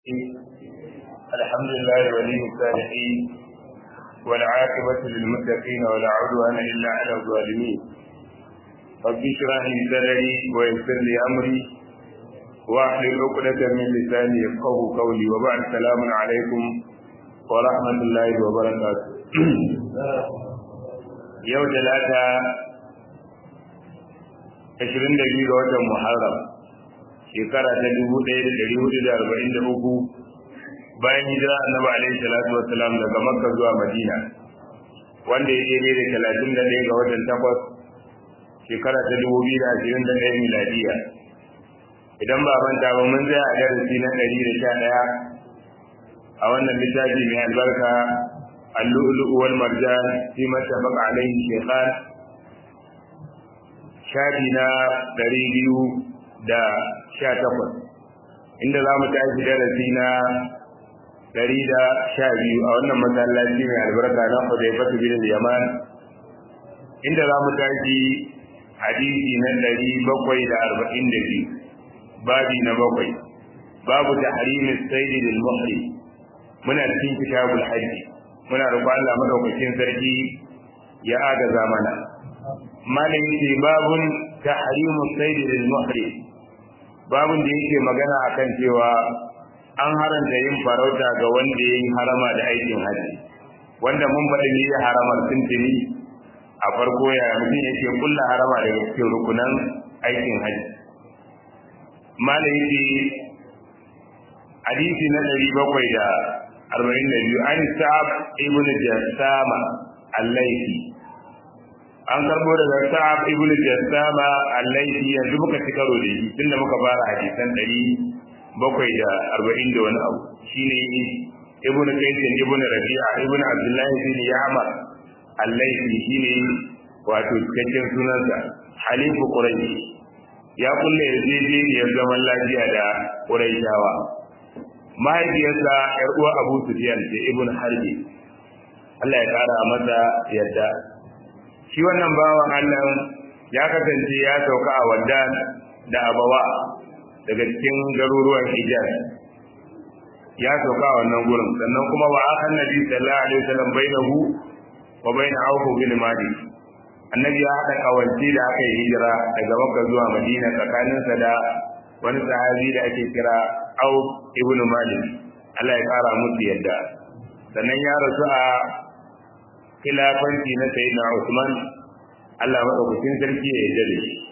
الحمد لله ولي الصالحين والعاقبة للمتقين ولا عدوان إلا على الظالمين رب اشرح لي صدري ويسر لي أمري واحلل عقدة من لساني يفقه قولي وبعد السلام عليكم ورحمة الله وبركاته يوم ثلاثة 22 ga watan Muharram shekara ta dubu ɗaya da ɗari hudu da arba'in da uku bayan hijira annabi alaihi salatu wassalam daga makka zuwa madina wanda ya daidai da talatin da ɗaya ga watan takwas shekara ta dubu biyu da ashirin da ɗaya miladiya idan ba manta ba mun tsaya a darasi na ɗari da sha ɗaya a wannan littafi mai albarka اللؤلؤ والمرجان فيما اتفق عليه الشيخان shafi na ɗari biyu da sha takwas inda za mu tashi darasi na ɗari da sha biyu a wannan masallaci mai albarka na Hudaifatu bin Yaman inda za mu tashi hadisi na ɗari bakwai da arba'in da biyu babi na bakwai babu tahrimin saidi lil muhri muna cikin kitabul hajji muna roƙon Allah madaukakin sarki ya agaza mana malam ce babun tahrimu sayd lil muhrim babun da yake magana akan cewa an haranta yin farauta ga wanda yayi harama da aikin haji wanda mun faɗi ne ya haramar tuntuni a farko ya mutum yake kulla harama daga cikin rukunan aikin haji malam ce hadisi na ɗari bakwai da arba'in da biyu an sa'ab ibn jassama al-laifi an karbo daga sa'ab ibn jassama al-laifi yanzu muka ci karo da shi tunda muka fara hadisan ɗari bakwai da arba'in da wani abu shine ibn kaisin ibn rabi'a ibn abdullahi bin ya'mar al-laifi shine wato cikakken sunansa halifu quraish ya kulle yarjejeniyar zaman lafiya da quraishawa mahaifiyarsa yar uwa abu sufyan ce ibn harbi Allah ya kara masa yadda shi wannan bawan Allah ya kasance ya sauka a Waddan da Abawa daga cikin garuruwan Hijaz ya sauka a wannan gurin sannan kuma wa akan nabi sallallahu alaihi wasallam bainahu wa bain Auf bin Malik annabi ya hada kawanci da aka yi hijira daga Makka zuwa Madina tsakaninsa da wani sahabi da ake kira Auf ibn Malik Allah ya kara musu yadda sannan ya rasu a khilafanci na sayyidina Usman Allah madaukakin sarki ya yarda da shi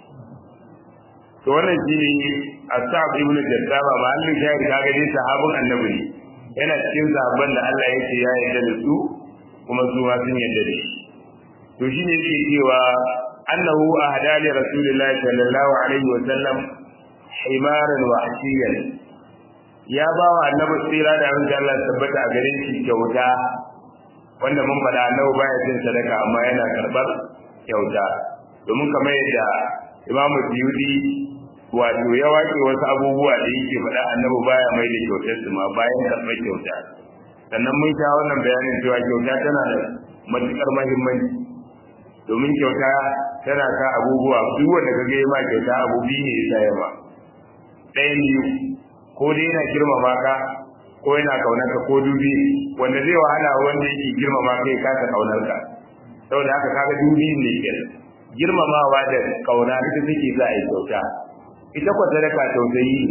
to wannan shine Asab ibn Jaddaba mahallin shahid kaga dai sahabin annabi ne yana cikin sahabban da Allah yake ya yarda da su kuma su ma sun yarda da shi to shine yake cewa annahu ahda li rasulillahi sallallahu alaihi wa sallam himaran wahshiyan ya ba wa annabi tsira da abin Allah tabbata a gare shi kyauta wanda mun faɗa annabi baya cin sadaka amma yana karɓar kyauta domin kamar yadda Imam Suyuti wato ya waƙe wasu abubuwa da yake faɗa annabi baya mai da kyautar su ma bayan karɓar kyauta sannan mun sha wannan bayanin cewa kyauta tana da matuƙar muhimmanci domin kyauta tana sa abubuwa duk wanda ka ga ma kyauta abu biyu ne ya sa ma ɗayan biyu ko dai yana girmama ka ko yana kaunar ka ko dubi wanda zai wahala wanda yake girmama kai kasa kaunar ka saboda haka kaga dubi ne ke girmamawa da kauna ita take za a yi kyauta ita kwa sadaka tausayi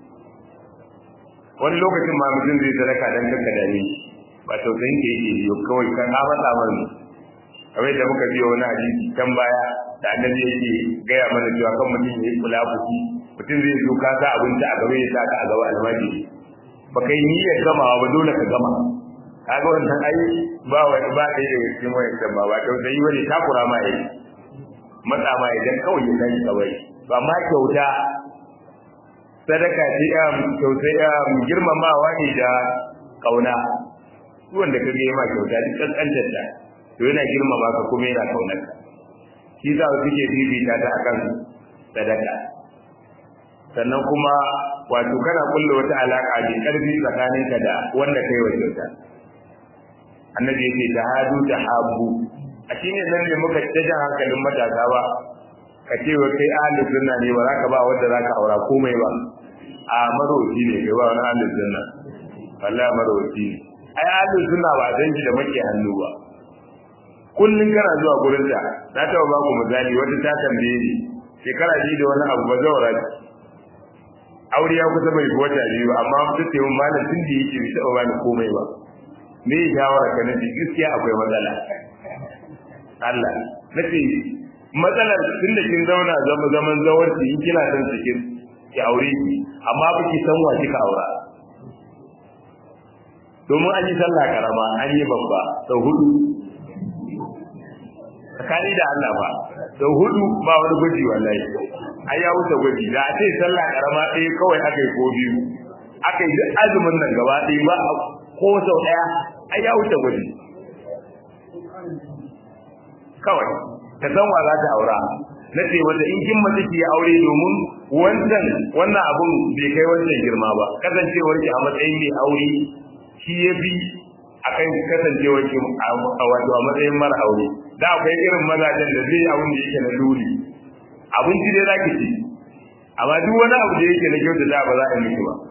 wani lokacin ma mutum zai sadaka dan kanka da ni ba tausayin ke yake yi kawai kan ka faɗa mana kamar da muka biyo wani hadisi can baya da annabi yake gaya mana cewa kan mutum ya yi kula fuki mutum zai zo ka sa abinci a gaba ya sa ka a gaba almajiri ba kai niyyar gamawa ba dole ka gama kaga wannan ai ba wani ba dai daga cikin wayan kan ba ba tausayi wani takura ma yayi matsa ma idan kawai ya tashi kawai ba ma kyauta sadaka ce ya tausayi ya girmamawa ne da kauna wanda ka ga ma kyauta duk kankantar ta to yana girmama ka kuma yana kaunar ka shi za su ke bibita ta akan sadaka sannan kuma wato kana kulle wata alaka da karfi tsakaninka da wanda kai wa kyauta annabi yake tahadu tahabbu a shine nan ne muka tada hankalin matasa ba ka ce wa kai ahlus sunna ne ba za ka ba wanda za ka aura komai ba a maroci ne kai ba wani ahlus sunna wallahi marwaci ne ai ahlu sunna ba san shi da make hannu ba kullun kana zuwa gurin ta na taba ba ku misali wata ta tambaye ni shekara ji da wani abu ba zawara ce aure ya kusa bai wata biyu ba amma mutum ce mun malam tun da yake bai taɓa bani komai ba me ya shawara ka nace gaskiya akwai matsala Allah nace matsalar tun da kin zauna zama zaman zawarci in kina son cikin ki aure ki amma ba ki san wa kika aura domin an yi sallah karama an yi babba sau hudu tsakani da Allah ba sau hudu ba wani gwaji wallahi ai ya wuce gwaji da a ce sallah karama ɗaya kawai aka yi ko biyu aka yi duk azumin nan gaba ɗaya ba ko sau ɗaya ai ya wuce gwaji kawai ta san wa za ta aura na ce wata in kin mace ki aure domin wannan wannan abun bai kai wannan girma ba kasancewar ki a matsayin mai aure shi ya fi akan kasancewar ki a wato a matsayin mara aure da akwai irin mazajen da zai abun da yake na dole abinci dai zaki ci amma duk wani abu da yake na kyauta da ba za a miki ba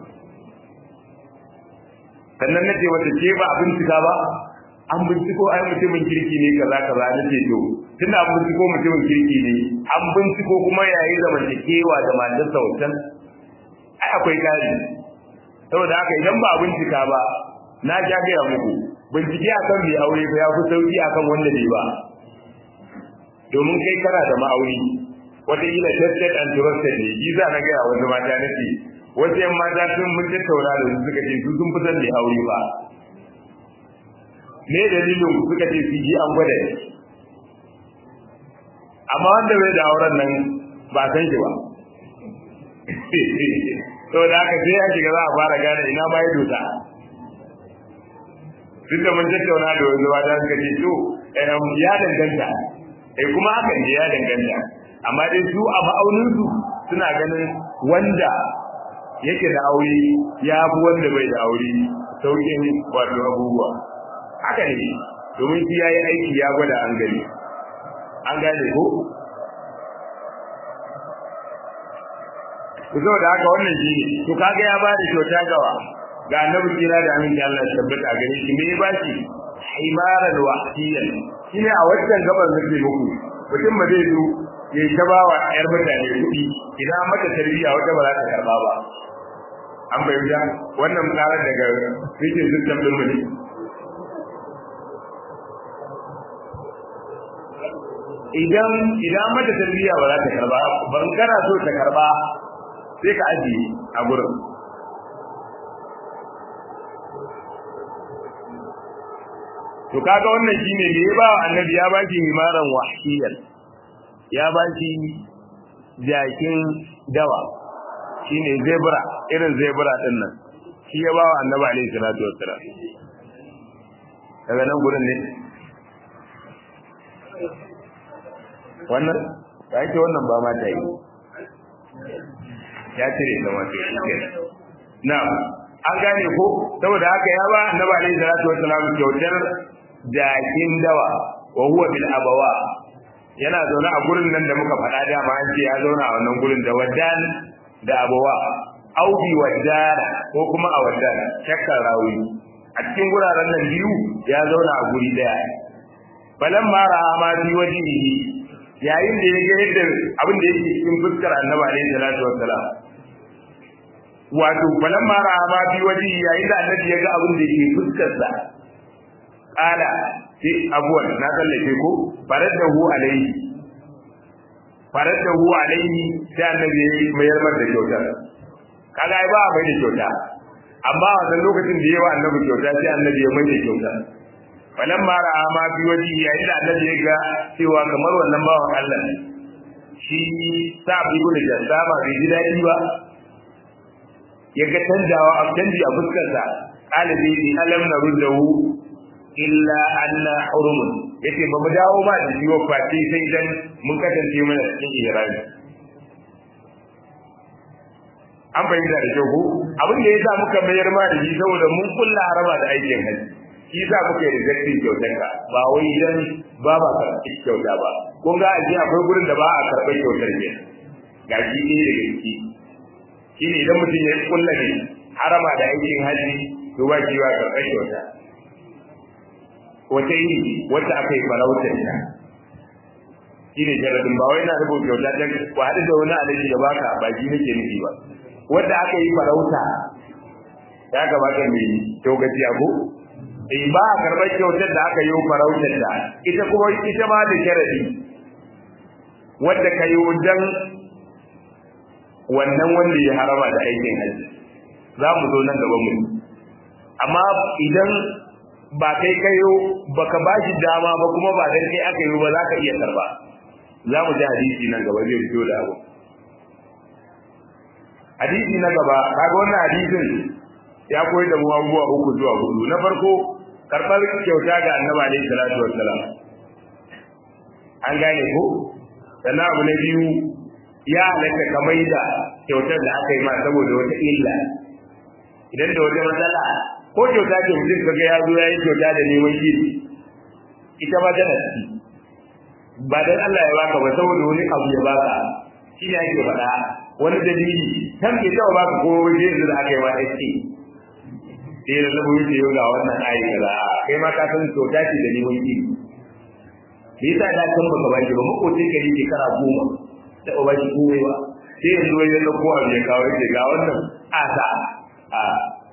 sannan nace wata ce ba a bincika ba an binciko ai mutumin kirki ne kaza kaza nace to tunda an binciko mutumin kirki ne an binciko kuma yayi zamantakewa da matarsa wancan ai akwai kari saboda haka idan ba a bincika ba na ja gaya muku bincike akan mai aure ba ya fi sauki akan wanda bai ba domin kai kana da ma'auri wataƙila tested and trusted ne shi za na gaya wasu mata na ce wasu yan mata sun mun tattauna da su suka ce su sun fitar da aure ba me dalilin suka ce su ji an gwada ne amma wanda bai da auren nan ba san shi ba saboda haka sai ya shiga za a fara gane ina ma ya dota duk da mun tattauna da wasu mata suka ce to ya danganta eh kuma hakan ne ya danganta amma dai su a ma'auninsu suna ganin wanda yake da aure ya fi wanda bai da aure sauƙin wato abubuwa haka ne domin shi ya yi aiki ya gwada an gani an gane ko ku da haka wannan shi ne to kaga ya bada kyauta gawa ga annabi kira da aminci Allah ya tabbata a gare shi me ya bashi himaran wahsiyan shine a wancan gaban nake muku mutum ba zai zo ya ta ba wa ƴar mutane kuɗi idan mata tarbiyya wata ba za ta karɓa ba an bayyana wannan karar daga rikin system din mu ne idan idan mata tarbiyya ba za ta karɓa ban kana so ta karɓa sai ka ajiye a gurin to kaga wannan shine me ya ba annabi ya baki himaran wahshiyan ya baki jakin dawa shine zebra irin zebra din nan shi ya ba annabi alaihi salatu wassalam daga nan gurin ne wannan ya ce wannan ba ma ta yi ya cire da wato shi kenan na'am an gane ko saboda haka ya ba annabi alaihi salatu wassalam kyautar jakin dawa wa huwa bil abawa yana zaune a gurin nan da muka faɗa dama an ce ya zauna a wannan gurin da wadan da abawa au bi wadana ko kuma a wadan shakkar rawi a cikin guraren nan biyu ya zauna a guri daya balan ma ra'a ma bi wajihi yayin da ya ga yadda abin da yake cikin fuskar annabi alaihi salatu wassalam wato balan ma ra'a ma bi wajihi yayin da annabi ya ga abin da yake fuskar sa kala sai abuwan na tsallake ko faraddahu alaihi faraddahu alaihi sai annabi ya mayar mar da kyauta kaga ai ba a mai da kyauta amma a wannan lokacin da yawa annabi kyauta sai annabi ya mai da kyauta falan ma ra'a ma fi waji yayin da annabi ya ga cewa kamar wannan bawan Allah ne shi sa bi gudu da saba bai ji daɗi ba ya ga canjawa a canji a fuskarsa kala zai yi alam na ruddahu illa anna hurumun yace ba mu dawo ba da jiwo fati sai dan mun kasance mana cikin ihrami an bayyana da kyau ko abin da yasa muka mayar ma da shi saboda mun kulla harama da aikin haji shi yasa muka yi rejectin kyautar ka ba wai idan ba ba karɓi kyauta ba kun ga aji akwai gurin da ba a karɓar kyautar ke ga shi ne daga ciki shi ne idan mutum ya kulla ne harama da aikin haji to ba shi ba karɓar kyauta wata iri wata aka yi farautar ta shi ne jaradin ba wai na rubuta kyauta ta ku haɗu da wani alaji da baka ba shi nake nufi ba wanda aka yi farauta ya kamata mai kyaugaci abu in ba a karɓar kyautar da aka yi farautar ta ita kuma ita ma da sharadi wadda ka yi dan wannan wanda ya harama da aikin hajji za mu zo nan gaban mu amma idan ba kai kayo baka ba shi dama ba kuma ba dan kai aka yi ba za ka iya karba za mu ji hadisi nan gaba zai fito da abu hadisi na gaba kaga wannan hadisin ya koyi da mu abubuwa uku zuwa hudu na farko karɓar kyauta ga annabi alaihi salatu wassalam an gane ko sannan abu na biyu ya halatta ka da kyautar da aka yi ma saboda wata illa idan da wata matsala ko kyauta ce mutum kaga ya zo ya yi kyauta da neman shiri ita ma tana ciki ba dan Allah ya baka ba saboda wani abu ya baka shi ne ake faɗa wani dalili kan ke taɓa baka ko waje yanzu da aka yi ma ake sai da labo yake yau ga wannan ayi kaza kai ma ka san kyauta ce da neman shiri me yasa da kan baka ba shi ba makocin ka yake kara goma da ba shi komai ba sai yanzu wani yalla ko abu ya kawo yake ga wannan asa a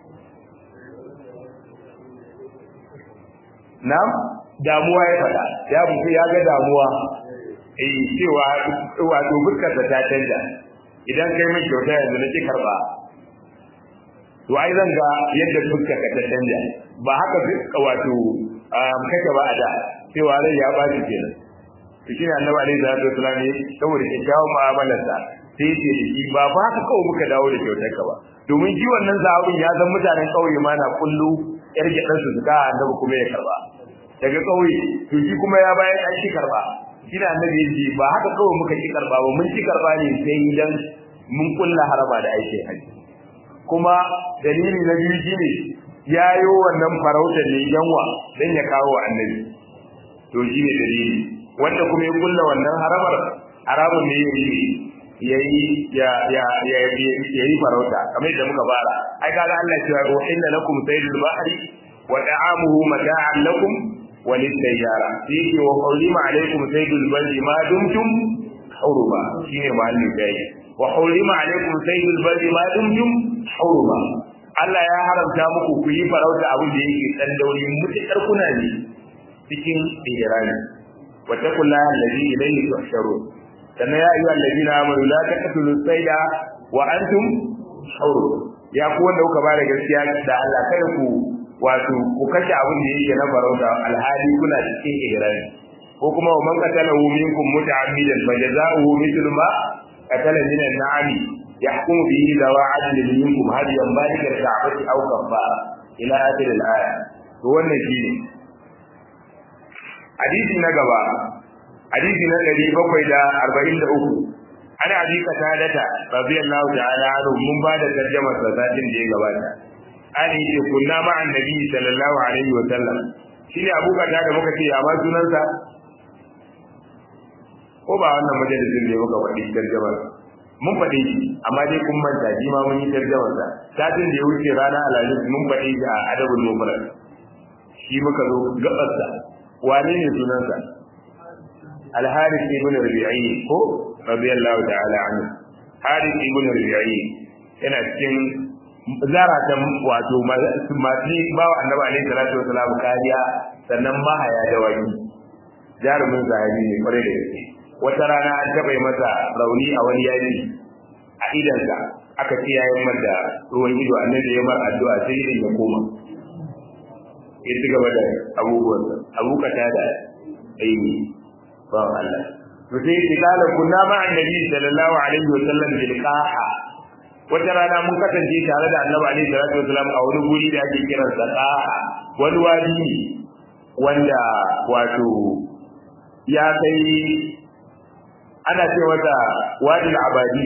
Na'am, damuwa ya faɗa, ya mutu ya ga damuwa, eh cewa wato fuskar ta canja. Idan kai min kyauta yanzu na ki karba. To ai zan ga yadda fuskar ka ta canja. Ba haka wato kake ba a da, cewa rai ya baci kenan. To shine Annabi alaihi salatu wasallam ne saboda kyakkyawan mu'amalarsa sai ce da shi ba ba haka kawai muka dawo da kyautar ka ba. Domin shi wannan zaɓin ya san mutanen ƙauye ma na kullu yar gidansu su ka annabi kuma ya karba daga kauye to shi kuma ya bayan an shi karba shi da annabi yace ba haka kawai muka ki karba ba mun ki karba ne sai idan mun kulla haraba da aikin haji kuma dalili na biyu shine yayo wannan farautar ne yanwa dan ya kawo annabi to shi ne dalili wanda kuma ya kulla wannan harabar haramun ne yayi yayi ya ya ya yayi farauta kamar da muka fara ai kaga Allah ya ce inna lakum saydul bahri wa ta'amuhu mata'an lakum wa lis-sayyara fihi wa hurima alaykum saydul barri ma dumtum huruma shine mahalli dai wa hurima alaykum saydul barri ma dumtum huruma Allah ya haramta muku ku yi farauta abin da yake dan dauri mutakar kuna ne cikin ihrami wa taqullaha alladhi ilayhi tuhsharun sannan ya ayyuhal ladina amanu la taqtulu sayda wa antum hur ya ku wanda kuka bada gaskiya da Allah kada ku wato ku kashe abin da yake na farauta alhali kuna cikin ihrami ko kuma man qatalahu minkum muta'ammidan fajaza'uhu mithlu ma qatala min an-na'ami yahkumu bihi dawa adlin minkum hadiyan balika al-ka'bati aw kaffara ila akhir al-aya to wannan shine hadisi na gaba hadisi na ɗari bakwai da arba'in da uku ana abi katadata radiyallahu ta'ala anhu mun ba da tarjamar sa satin da ya gabata an yi ce kunna ma annabi sallallahu alaihi wa sallam shine abu kata da muka ce ya ma sunansa ko ba wannan majalisin da muka faɗi tarjamar mun faɗi shi amma dai kun manta shi ma mun yi tarjamar sa satin da ya wuce rana alhamis mun faɗi shi a adabul mufrad shi muka zo gabarsa wane ne sunansa الحارث ابن ربيعي ko radiyallahu ta'ala anhu Harith ibn Rabi'i yana cikin zaratan wato masu bawa annabi alaihi salatu wasalam kariya sannan mahaya da wani jarumin zahabi ne kware da gaske wata rana an taɓa masa rauni a wani yaki a idansa aka ce yayin mata ruwan ido annabi ya mar addu'a sai idan ya koma ya ci gaba da abubuwansa abukata da aini ba Allah to sai ki kala kunna ma annabi sallallahu alaihi wa sallam bil qaha wata rana mun kasance tare da annabi alaihi salatu wasallam a wani guri da ake kiran sa qaha wani wadi ne wanda wato ya kai ana ce wata wadil abadi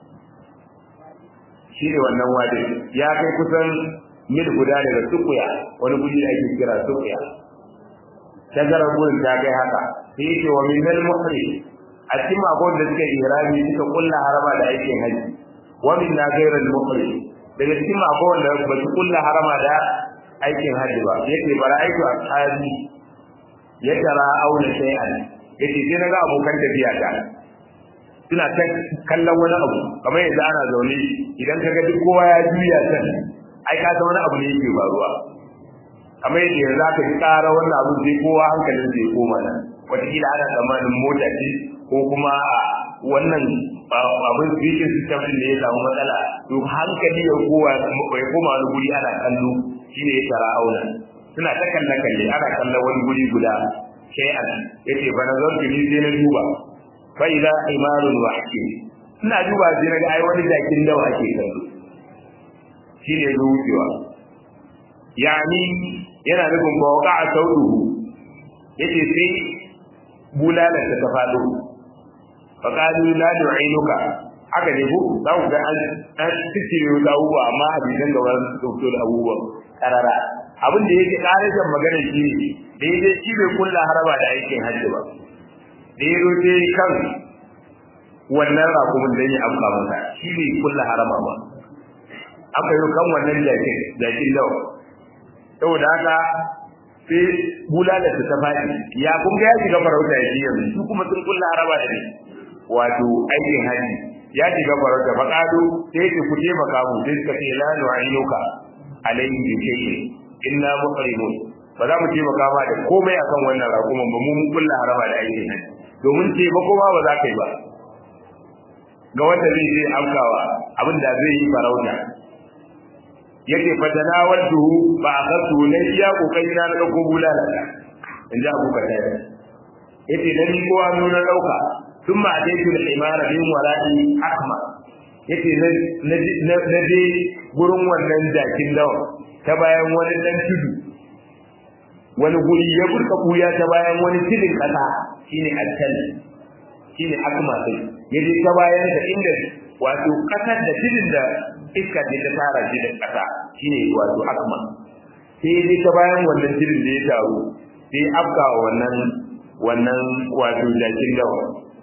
shi ne wannan wadin ya kai kusan mil guda daga sukuya wani guri da ake kira sukuya tazarar gurin ta kai haka sai yake wa min al muhri a cikin akwai da suka ihrami suka kulla harama da aikin haji wa min na gairar muhri daga cikin mako wanda ba su kulla harama da aikin hajji ba yace bara aiki a tsari ya tara auna shay'an yace sai naga abokan tafiya ta suna ta kallon wani abu kamar yanzu ana zaune idan kaga duk kowa ya juya kan ai ka san wani abu ne yake faruwa kamar yadda yanzu aka ji ƙara wannan abu sai kowa hankalin zai koma nan wataƙila ana tsammanin mota ce ko kuma wannan abin speaking system din da ya samu matsala to hankali ya kowa ya koma wani guri ana kallo shine ya tara auna suna ta kalle kalle ana kallon wani guri guda shay'an yace fa nazartu ni sai na duba fa idza imarun wahki ina duba sai na ga ai wani jakin dawa ake kallo shine zuciwa yani yana nufin ba waka a saudu yace sai bulalar ta ta fado fa qalu la nu'inuka haka ne ko za ku ga an an tsire da abubuwa amma hadisan gaba su fito da abubuwa karara abin da yake karashin magana shi ne daidai shi bai kulla haraba da aikin hajji ba da ya zo sai kan wannan rakumin da ya amka masa shi bai kulla harama ba aka yi kan wannan jakin jakin dawa saboda haka sai bulala ta faɗi ya kun ga ya shiga farauta ya ji yanzu su kuma sun kulla haraba da ne wato aikin haji ya shiga farauta faƙado sai ya ce ku taimaka mu sai suka ce la nu'inuka alayhi bi shay'in inna muqrimun ba za mu taimaka ma da komai akan wannan raƙuman ba mu mun kulla haraba da aikin haji domin taimako ma ba za ka yi ba ga wanda zai je amkawa abin da zai yi farauta yake fatana wadduhu ba a kasu na iya kokari na dauko bulala in ji abu kata yace na ni kowa nuna dauka sun ma dai tun imara bin wala'i akma yace na na je gurin wannan jakin dawa ta bayan wani dan tudu wani guri ya burka kuya ta bayan wani tudin kasa shine alkal shine akma sai yaje ta bayan da inda wato kasar da tudin da iska ce ta tara shi da ƙasa shine wato akma sai dai ta bayan wannan jirin da ya taru sai afka wannan wannan wato jakin dawa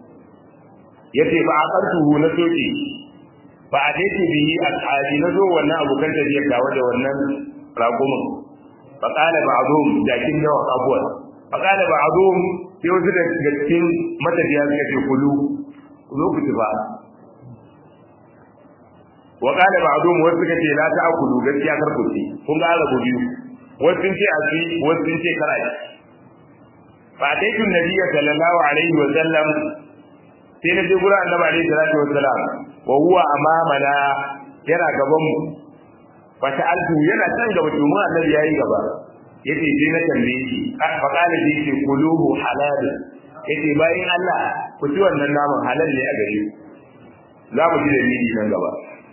yace ba a kartu na soke ba a dai ce biyi al'adi na zo wannan abokan tafiyar dawa da wannan raƙumin fa qala ba'dhum jakin dawa abuwa fa qala ba'dhum sai wasu da cikin matafiya suka ce kulu ku zo ku ci ba wa qala ba'dhum wasu suka ce la ta'kulu gaskiya kar ku ci kun ga rabu biyu wasu sun ce a ci wasu sun ce kar a ci fa ataitu nabiyya sallallahu alaihi wa sallam sai na je gurin annabi alaihi salatu wa salam wa huwa amamana yana gaban mu fa ta'altu yana can gaba to mu annabi yayi gaba yace sai na tambaye shi fa qala shi ce kuluhu halal yace bayin Allah ku ci wannan naman halal ne a gare za mu ji da ni nan gaba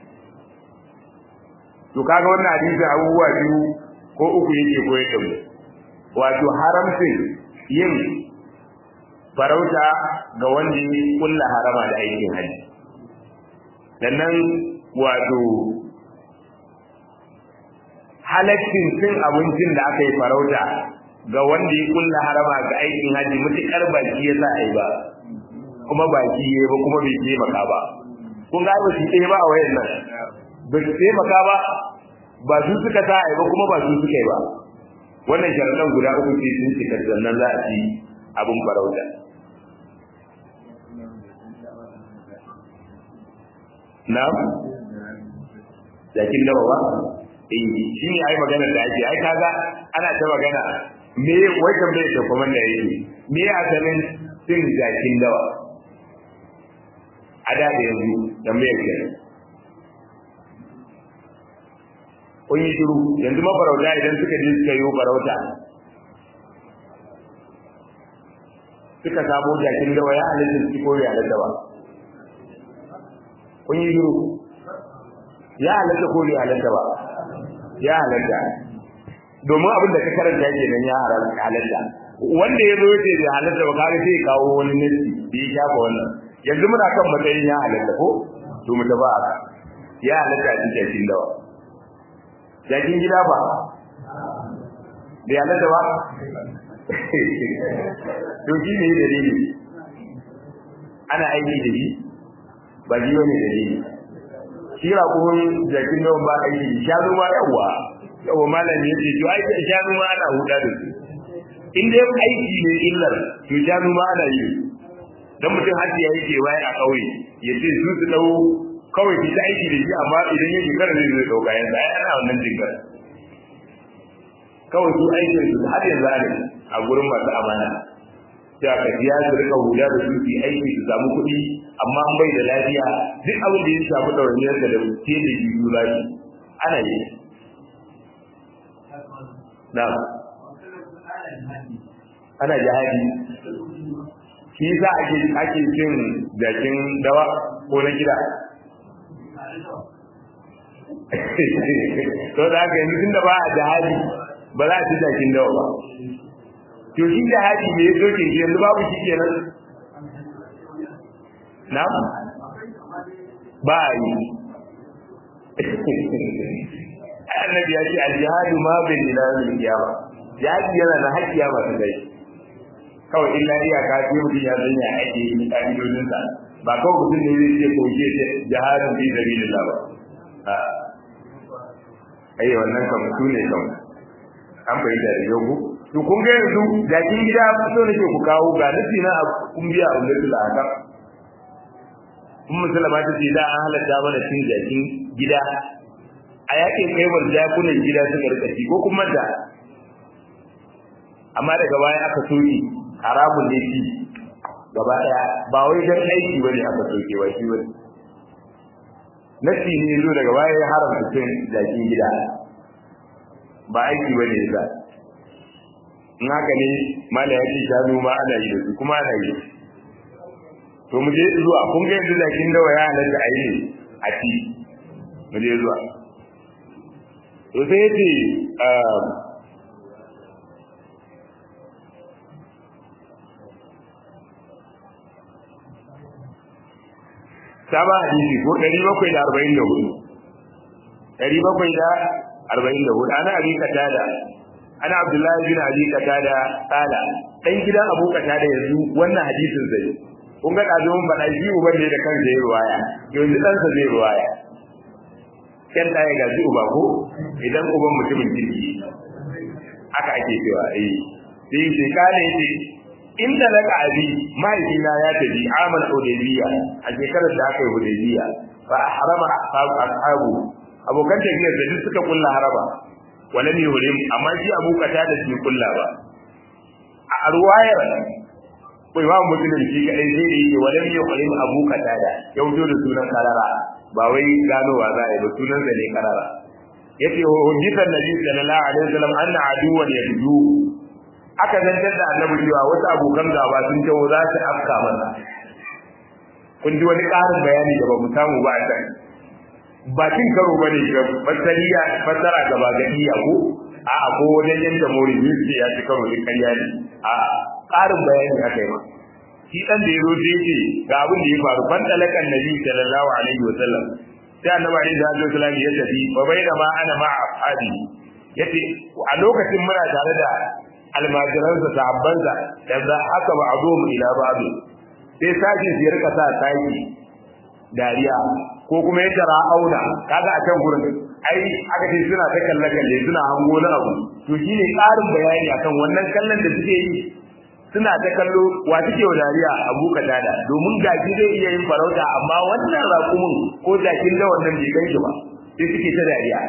to kaga wannan hadisi abubuwa biyu ko uku yake koyar da mu wato haramcin yin farauta ga wanda ya kulla harama da aikin haji sannan wato halaccin cin abincin da aka yi farauta ga wanda ya kulla harama ga aikin haji mutukar baki ya sa a yi ba kuma baki ya ba kuma bai taimaka ba kun ga ba shi ɗaya ba a wayan nan ba su taimaka ba ba su suka sa ba kuma ba su suka yi ba wannan sharaɗan guda uku ce sun cika sannan za a ci abin farauta na jakin dawa ba eh shi ne ai magana da ake ai kaga ana ta magana me wai tambaye ta kuma da yake me asalin cin jakin dawa a da yanzu tambayar kenan kun yi shiru yanzu mafarauta idan suka je suka yi farauta suka sabo jakin dawa ya halitta su ko ya halitta ba kun yi shiru ya halitta ko ya halitta ba ya halitta domin abin da ka karanta ke nan ya halitta wanda ya zo ya ce ya halitta ba kaga sai kawo wani nasi da ya shafa wannan yanzu muna kan matsayin ya halitta ko to mu tafi haka ya halitta a cikin jakin dawa jakin gida ba da yana da ba to shi ne dalili ana aiki da shi ba ji wani dalili shi raƙumin jakin nawa ba aiki shanu ma yawa yawa malami ya ce to ai shanu ma ana huda da su in dai aiki ne illar to shanu ma ana yi dan mutum har ya yake waye a kauye ya ce su su dau kawai ki ta aiki da shi amma idan ya shekara zai zai dauka yanzu ai ana wannan jinkar kawai su aikin su har yanzu ne a gurin masu amana sai aka biya su rika hula da su su aiki su samu kuɗi amma an bai da lafiya duk abin da ya shafi ɗawainiyar da ke da biyu lafi ana yi na ana jihadi shi yasa ake ake cin jakin dawa ko na gida to da haka yanzu tunda ba a jihadi ba za a ci jakin dawa ba to shi jihadi me ya doke shi yanzu babu shi kenan na ba a yi annabi ya ce al-jihadu ma bil ilahi al-qiyama jihadi yana da haƙƙiya ba ta dai kawai illa iyaka sai mutum ya sanya ake yi ka'idodin sa ba kawai mutum ne zai ce ko ke ce jihadin fi sabilillah ba a ai wannan kam su ne kam an fahimta da yau to kun ga yanzu jakin gida so nake ku kawo ga nufi na kun biya a ummatul ahkam kun musulma ta ce da an halatta mana cin jakin gida a yakin kaiwar jakunan gida suka rika ci ko kuma da amma daga baya aka soke haramun ne ci gaba daya ba wai dan aiki bane aka soke ba shi bane nasi ne zo daga baya ya haramta cin jakin gida ba aiki bane yasa in haka ne mala ya ce shanu ma ana yi da su kuma ana yi to mu je zuwa kun ga yanzu jakin dawa ya halatta a yi ne a ci mu je zuwa to sai yace saba hadisi ko 744 744 ana abi katada ana abdullahi bin abi katada kala dan gidan abu katada yanzu wannan hadisin zai kun ga dazo mun faɗa shi uban ne da kansa yayi ruwaya yanzu dan sa zai ruwaya kan da ya gaji uba ko idan uban mutumin kirki haka ake cewa eh sai sai kale yace inda laka abi mahaifina ya tafi amal hudaybiya a shekarar da aka yi hudaybiya fa harama ashabu abokan tafiyar da duk suka kulla haraba wala ne hurim amma shi abu kata da shi kulla ba a ruwayar kai ba musulun shi kadai sai da yake wala ne hurim abu kata da ya wuce da sunan karara ba wai ganowa za a yi ba sunan sa ne karara yace hujjatan nabi sallallahu alaihi wasallam anna aduwan yadu aka zantar da annabi cewa wasu abokan gaba sun tawo za su afka masa kun ji wani ƙarin bayani da ba mu samu ba a can ba cin karo bane ga fasariya fasara gaba ga iya ko a a ko wajen yanda mori yusi ya ci karo da kariya ne a ƙarin bayani aka yi ma shi dan da yazo da yake ga abin da ya faru ban talakan nabi sallallahu alaihi wasallam sai annabi alaihi wasallam ya tafi fa baina ma ana ma ashabi yace a lokacin muna tare da almajiransa sahabbansa da haka ba azo mu ila babu sai sashi su rika sa taki dariya ko kuma ya tara auna kaga a can gurin ai aka ce suna ta kalle kalle suna hango na abu to shine ƙarin bayani akan wannan kallon da suke yi suna ta kallo wa suke wa dariya abu da domin gaji zai iya yin farauta amma wannan raƙumin ko jakin da wannan bai ganshi ba sai suke ta dariya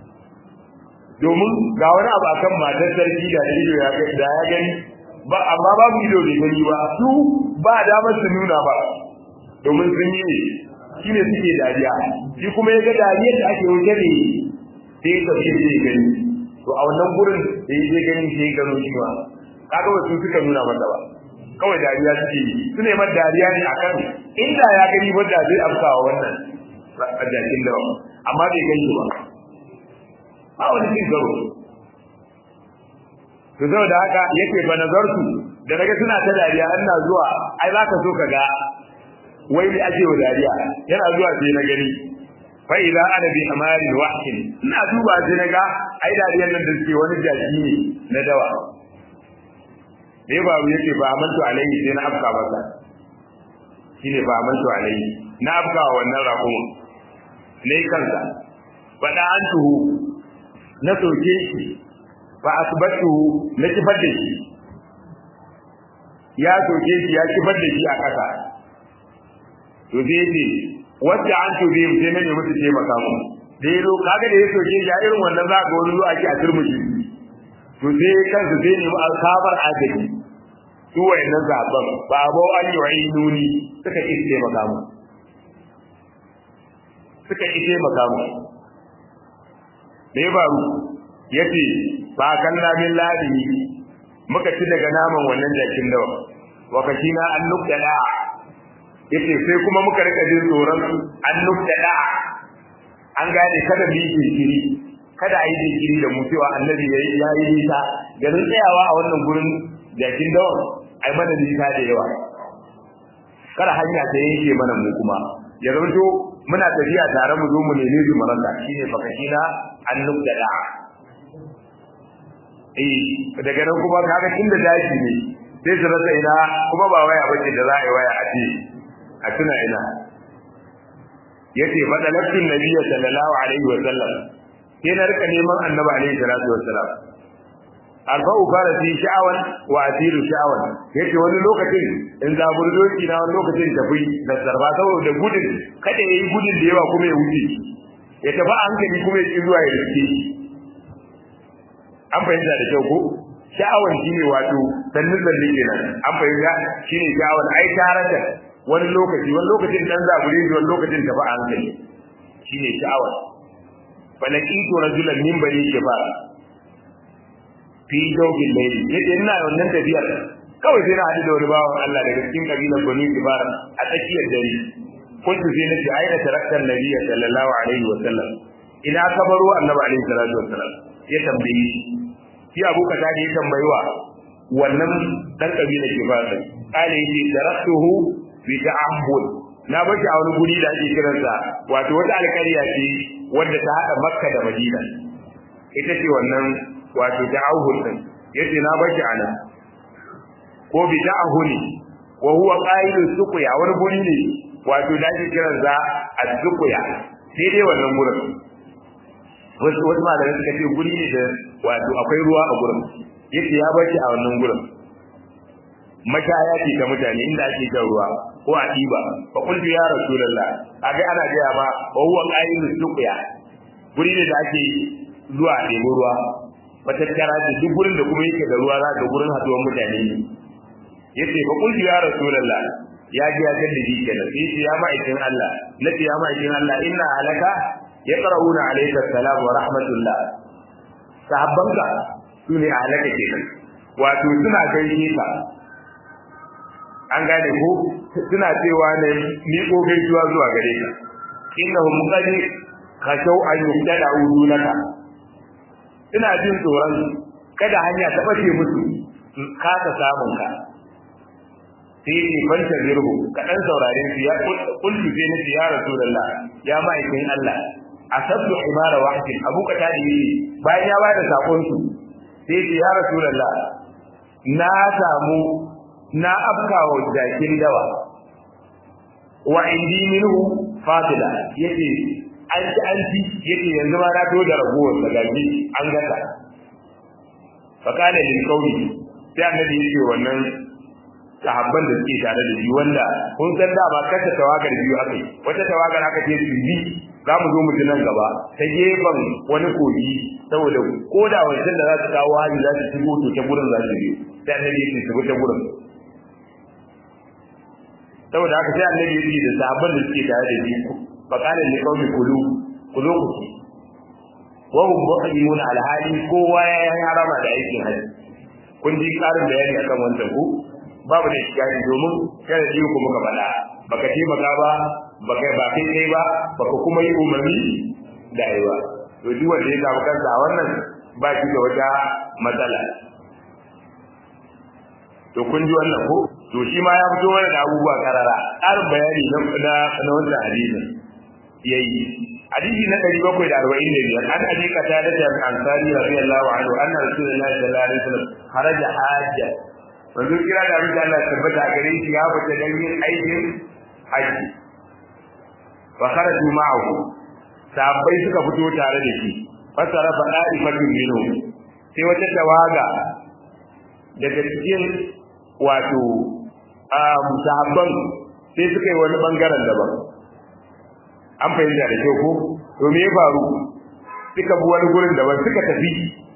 domin ga wani abu akan matar sarki da ido ya ga da ya gani ba amma babu ido bai gani ba su ba damar su nuna ba domin sun yi shine suke dariya shi kuma ya ga dariyar da ake wuce ne sai ya tafi zai gani to a wannan gurin da ya je gani sai ya gano shi ba kaga wasu suka nuna masa ba kawai dariya suke yi su ne mata dariya ne akan inda ya gani wanda zai afkawa wannan jakin da amma bai gani ba ba wani cin karo to saboda haka yake ba nazartu da naga suna ta dariya ina zuwa ai zaka so ka ga wai me ake wa dariya yana zuwa sai na gani fa idza ana bi amari wahid ina duba sai naga ai dariyan nan da suke wani jaki ne na dawa dai babu yake ba amantu alaihi sai na afka masa shine ba amantu alaihi na afka wannan raƙumin ne kansa fada an tuhu na soke shi fa asbatu na kifar da shi ya soke shi ya kifar da shi a ƙasa to sai ce wacce an tuhu sai na nemi su taimaka mu da ya zo kaga da ya soke shi a irin wannan za ga wani zuwa ake a turmushi to sai kansu sai nemi alkabar agaji su wayannan zaɓen ba ba an yi wa nuni suka ƙi taimaka mu suka ƙi taimaka mu da ya faru ya ce ba kan lamin ladi muka ci daga naman wannan jakin dawa wakashi na an nukta da'a ya ce sai kuma muka rika jin tsoron an nukta da'a an gane kada mu yi jinkiri kada a yi jinkiri da mu cewa annabi ya yi nisa garin tsayawa a wannan gurin jakin dawa ai mana nisa da yawa kada hanya ta yanke mana mu kuma ya zama to muna tafiya tare mu zo mu neme su maranta shine fakashina an nukta da'a eh daga nan kuma kaga inda daji ne sai su rasa ina kuma ba waya bace da za a yi waya a ce a tuna ina yace fadalatin nabiyyi sallallahu alaihi wa sallam sai na rika neman annabi alaihi salatu wa sallam alfa'u fara fi sha'awan wa asiru sha'awan yace wani lokacin in za burdoki na wani lokacin tafi da sarba saboda gudun kada yayi gudun da yawa kuma ya wuce ya tafi a hankali kuma ya ki zuwa ya rike an fahimta da kyau ko sha'awan shine wato sannin zalle kenan an fahimta shine sha'awan ai tarata wani lokaci wani lokacin dan zabure wani lokacin tafi a hankali shine sha'awan falakitu rajulan min bani kifara fi jawfin layli yace ina wannan tafiyar kawai sai na hadu da wani bawan Allah daga cikin kabilar bani kifara a tsakiyar dare kuntu sai nace aina taraktan nabiyyi sallallahu alaihi wa sallam ina kabaro annabi alaihi salatu wa sallam ya tambaye shi shi abu kaza da ya tambayi wa wannan dan kabilar kifara kale yace taraktuhu bi ta'ammul na bashi a wani guri da ake kiransa wato wata alƙarya ce wanda ta haɗa makka da madina ita ce wannan wato ta'ahul din yace na bashi ana ko bi ta'ahuli wa huwa qailu suqya wani guri ne wato da ake kiransa az-suqya sai dai wannan gurin wasu wasu malamai suka ce guri ne da wato akwai ruwa a gurin yace ya bashi a wannan gurin mashaya ce ta mutane inda ake jan ruwa ko a ɗiba fa qultu ya rasulullah kaga ana gaya ma wa huwa qa'imu suqya guri ne da ake zuwa a ɗebi ruwa matattara ce duk gurin da kuma yake da ruwa za ga gurin haduwar mutane ne yace fa qultu ya rasulullah ya ji ya kan diji kenan sai ce ya ma'aikin Allah nace ya ma'aikin Allah inna alaka yaqra'una alayka salam wa rahmatullah sahabbanka sune alaka kenan wato suna gaishe ka an gane ko suna cewa ne ni ko gaisuwa zuwa gare ka innahum qad khashaw an yubtada udunaka ina jin tsoron kada hanya ta bace musu ka ta samun ka sai ni fanta zirhu ka dan saurare su ya kullu sai nace ya rasulullah ya ma'aikin Allah asabtu imara wahid abu ka tadi yi bayan ya bada sakon su sai ya rasulullah na samu na afkawa jakin dawa wa indi minhu fatila yace an ci an ci yace yanzu ma na to da ragowar da gaji an gata fa kana lil qawli sai annabi yace wannan sahabban da suke tare da shi wanda kun san da ba kasa tawagar biyu aka yi wata tawagar aka ce su bi za mu zo mu ji nan gaba ta gefen wani kogi saboda ko da wancan da za su kawo hali za su shigo to ta gurin za su biyo sai annabi yace su bi ta gurin saboda haka sai annabi ya ce da sahabban da suke tare da shi fa qala li qaumi kulu kulu ku wa hum muhrimuna al hali kowa ya yi harama da aikin haji kun ji karin bayani akan wannan ku babu da shi domin kada ji ku muka faɗa baka taimaka ba baka ba kai kai ba baka kuma yi umarni da yi ba to duk wanda ya samu kansa a wannan ba shi da wata matsala to kun ji wannan ko to shi ma ya fito mana da abubuwa karara ƙarin bayani na na na wannan hadisin yayi hadisi na 745 an abi qatada da ansari radiyallahu anhu anna rasulullahi sallallahu alaihi wasallam kharaja hajja manzo kira da abin da Allah tabbata gare shi ya fita dan yin aikin haji wa kharaju ma'ahu sahabbai suka fito tare da shi fasara fa da'ifatun minhu sai wata tawaga daga cikin wato sahabban sai suka yi wani bangaren daban an fahimta da kyau ko to me ya faru suka bi wani gurin daban suka tafi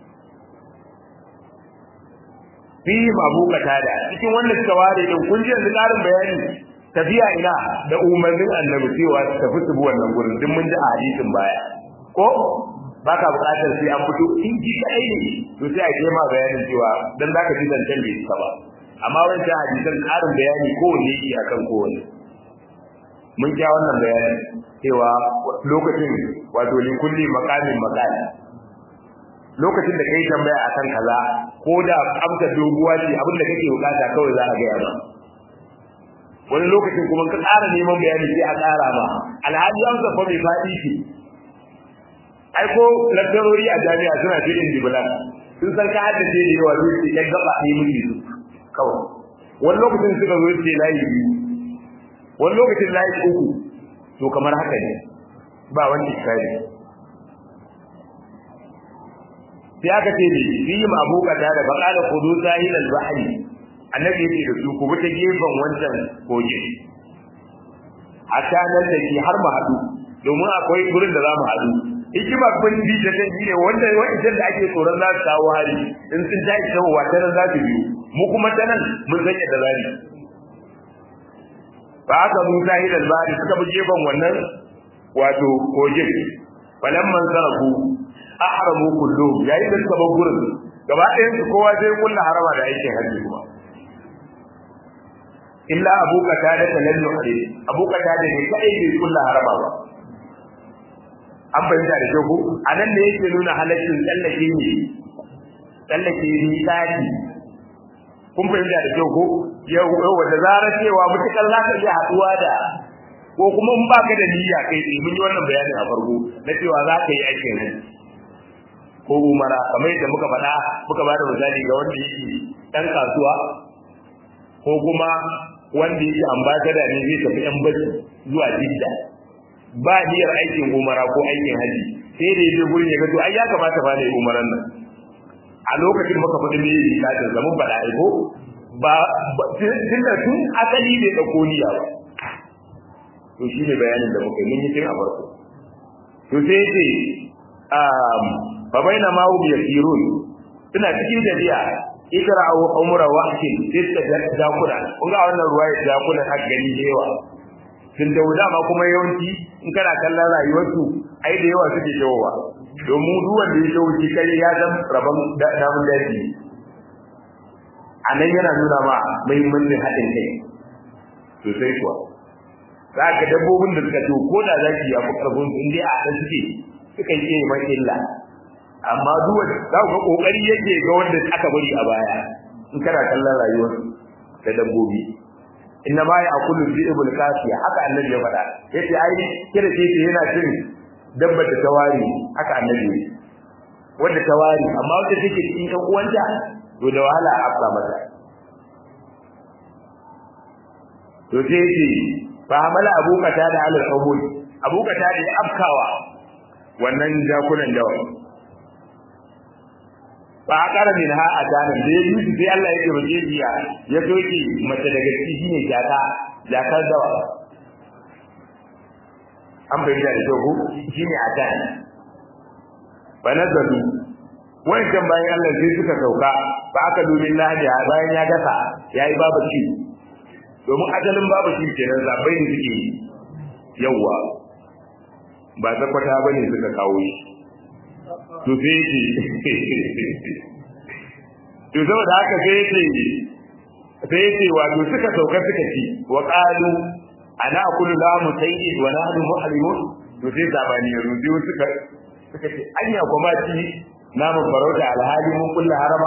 fi abu katada cikin wannan suka ware din kun ji yanzu karin bayani tafiya ina da umarnin annabi cewa su tafi su bi wannan gurin din mun ji a hadisin baya ko baka buƙatar sai an fito in ji kai ne to sai a je ma bayanin cewa dan zaka ji zancen bai suka ba amma wancan hadisan karin bayani kowanne yake akan kowanne mun ja wannan bayani cewa lokacin wato li kulli maqamin maqal lokacin da kai tambaya akan kaza ko da amsa doguwa ce abin da kake bukata kawai za a gaya ma wani lokacin kuma ka ƙara neman bayani sai a ƙara ma alhaji amsa fa mai faɗi ce ai ko lakcarori a jami'a suna filin dibulan sun san ka haddace da yawa zai ce yan gaba ne muke su kawai wani lokacin suka zo ce layi biyu wani lokacin layi uku to kamar haka ne ba wani iskari sai aka ce ne fi yi mabukata da baka da kudu sahil al-bahri annabi yake da su ku bi ta gefen wancan kogin hatta nan da ke har mu haɗu domin akwai gurin da za mu haɗu hikima kun bi da kan ne wanda wa'ancan da ake tsoron za su kawo hari in sun tashi tawowa ta nan za su biyu mu kuma ta nan mun san yadda za mu ba haka mun sahil al-bahri suka bi gefen wannan wato kogin falamman sarafu ahramu kulluhum yayin da suka bar gurin gaba ɗayan su kowa sai kulla harama da aikin hajji kuma illa abu qatada da lam yuhri abu qatada ne kai bai kulla harama ba an bayyana da kyau anan ne yake nuna halaccin tsallake ne tsallake ni tsaki kun fahimta da kyau ko yau da zarar cewa mutukar za ka iya haɗuwa da ko kuma in baka da niyya kai tsaye mun yi wannan bayanin a farko na cewa za ka yi aikin hajji ko umara kamar yadda muka faɗa muka bada misali ga wanda yake ɗan kasuwa ko kuma wanda yake ambasada ne zai tafi yan bacci zuwa jidda ba niyyar aikin umara ko aikin haji sai da yaje gurin ya ga to ai ya kamata ba da umaran nan a lokacin muka faɗi ne ya ta zama faɗa ai ko ba tunda tun asali bai ɗauko niyya ba to shi ne bayanin da muka yi mun yi tun a farko to sai yace fa baina ma hum yasirun suna cikin tafiya ikra aw umra wahkin sai suka jakuna kun ga wannan ruwaya jakuna har gani da yawa sun da ma kuma yawanci in kana kallon rayuwarsu ai da yawa suke jawowa domin duk wanda ya jawo shi kai ya zama rabon damun daji a nan yana nuna ma muhimmancin haɗin kai sosai kuwa za ka dabbobin da suka to ko da zaki ya fi ƙarfin su inda a ɗan suke sukan iya yi mai illa amma duk wanda za ku ga kokari yake ga wanda aka bari a baya in kana kallon rayuwar da dabbobi inna ma ya'kulu dhi'bul qasiya haka annabi ya faɗa yace ai kira ce ce yana cin dabbar da tawari haka annabi wanda tawari amma wanda take cikin ɗan uwanta to da wahala a afka mata to sai yace fa hamala abu kata da alal qabul abu kata da ya afkawa wannan jakunan dawa ba a ƙara min ha a tanan da ya yi su sai Allah ya ce mace biya ya soke mace daga ciki shine jaka jakar dawa an bayyana da kyau shine a tan ba nazaru wancan bayan Allah sai suka sauka ba aka domin lahadi bayan ya gasa yayi babu ci domin ajalin babu ci kenan zabai ne suke yawwa ba zakwata bane suka kawo shi to sai yake to saboda haka sai yake sai yake wato suka sauka suka ci wa qalu ana kullu la musayyid wa nahnu muhrimun to sai zabani ya rubi suka suka ce anya kuma ci namun farauta alhali mun kullu harama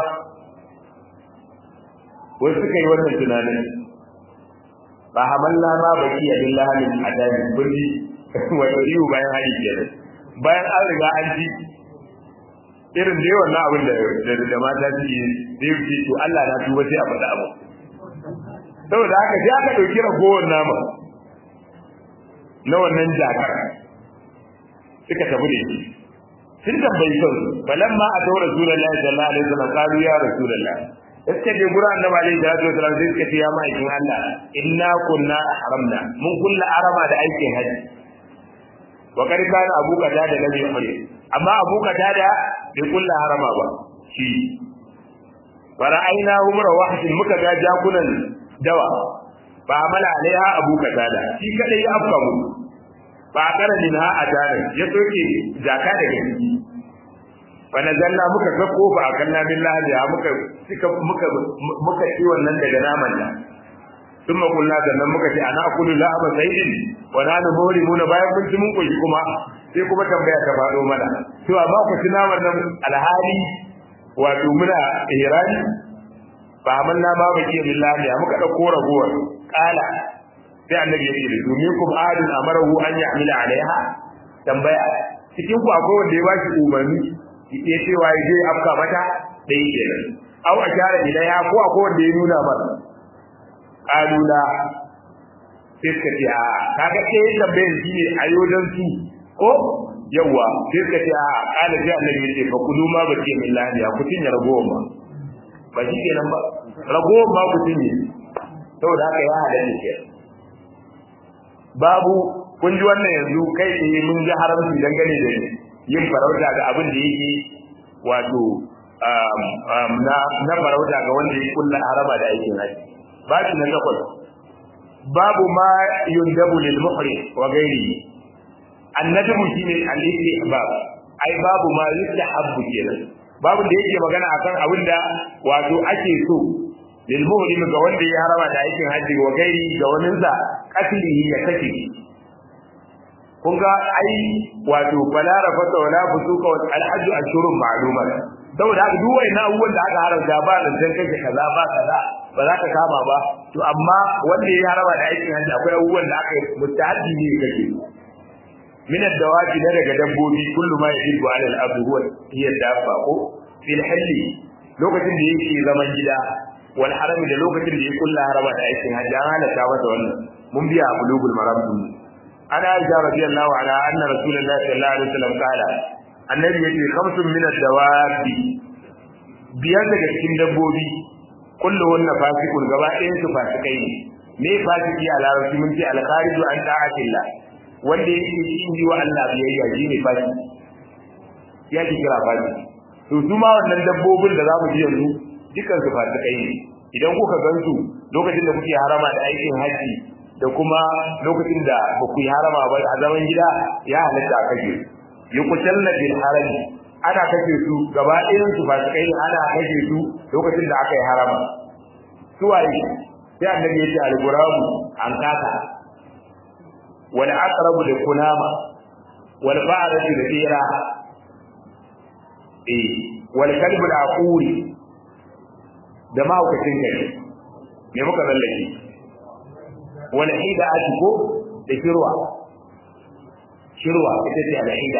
wai suka yi wannan tunanin ba hamalla ma baki a billahi min adabi kulli wato iyo bayan hadi kenan bayan an riga an ci irin da yawan abin da da mata su yi da yi to Allah na tuba sai a faɗa abu saboda haka sai aka ɗauki ragowar nama na wannan jakar suka tafi da shi sun tambayi son balamma a tawar rasulullahi sallallahu alaihi wasallam qalu ya rasulullah iska je gura annabi alaihi salatu wasallam sai suka ce ya ma'aikin Allah inna kunna haramna mun kulla arama da aikin haji wa kar kana abu kada da nabi umar amma abu kada da bai kulla harama ba shi fara'aina umra wahidin muka ga jakunan dawa ba amala alaiha abu kada da shi kadai ya afka mu ba kara minha adana ya soke jaka daga ciki fa nazalla muka ga kofa a kan nabi lahiya muka suka muka muka ci wannan daga naman nan sun makulla sannan muka ce ana akulu la'aba sayyidin wa nanu murimuna bayan mun ci mun koshi kuma sai kuma tambaya ta faɗo mana to amma ku ci naman nan alhali wato muna ihrami ba amanna ba ba ke billahi muka dauko ragowar kala sai annabi ya ce da domin kum adun amarahu an ya'mila alaiha tambaya cikin ku akwai wanda ya ba shi umarni ya ce wa je afka mata dai kenan au a share ilaiha ko akwai wanda ya nuna masa kalula sai suka ce a kaga sai tambayar shi ne a yodan su ko yawa sai suka ce a kala sai annabi ya ce fa kudu ma ba ce min lahiya ku cinye ragowar ma ba shi kenan ba ragowar ma ku cinye saboda haka ya halatta kenan babu kun ji wannan yanzu kai tsaye mun ji haramci dangane da yin farauta ga abin da yake wato na farauta ga wanda ya kulla harama da aikin haji babu na takwas babu ma yundabu lil muhrim wa ghairihi annadabu shine al-istihbab ai babu ma yustahabbu kenan babu da yake magana akan abin da wato ake so lil muhrim ga wanda ya harama da aikin haji wa gairi ga wani sa katlihi ya kace kun ga ai wato fala rafata wala fusuka wa al-hajj ashurun ma'lumat saboda haka duk wani abubuwan da aka haramta ba da san kake kaza ba kaza ba za ka kama ba to amma wanda ya harama da aikin haji akwai abubuwan da aka mutaaddi ne kake min ad-dawabi da daga dabbobi kullu ma yajibu ala al-abd huwa hiya dabba ko fil halli lokacin da yake zaman gida wal harami da lokacin da ya kulla harama da aikin hajji an halatta masa wannan mun biya a bulugul maram din ana aisha radiyallahu anha anna rasulullahi sallallahu alaihi wasallam kala annabi yace khamsun min ad-dawabi biyar daga cikin dabbobi kulluhunna fasiqun gaba ɗayan su fasikai ne me fasiki a larabci mun ce al-khariju an ta'atillah wanda yake yin yi wa Allah biyayya shine fasiki ya ki kira fasiki to su ma wannan dabbobin da za mu ji yanzu dukan su fasikai ne idan kuka gansu lokacin da kuke harama da aikin haji da kuma lokacin da ba ku yi harama ba a zaman gida ya halatta a kashe yi kucalla bil harami ana kashe su gaba ɗayan su fasikai ana kashe su lokacin da aka yi harama su waye sai annabi ya ce al-guramu an kasa wal aqrabu da kunama wal ba'ratu da tsira eh wal kalbu da aquri da mahaukacin kai me muka lallake wal hida atiko da shirwa shirwa ita ce al hida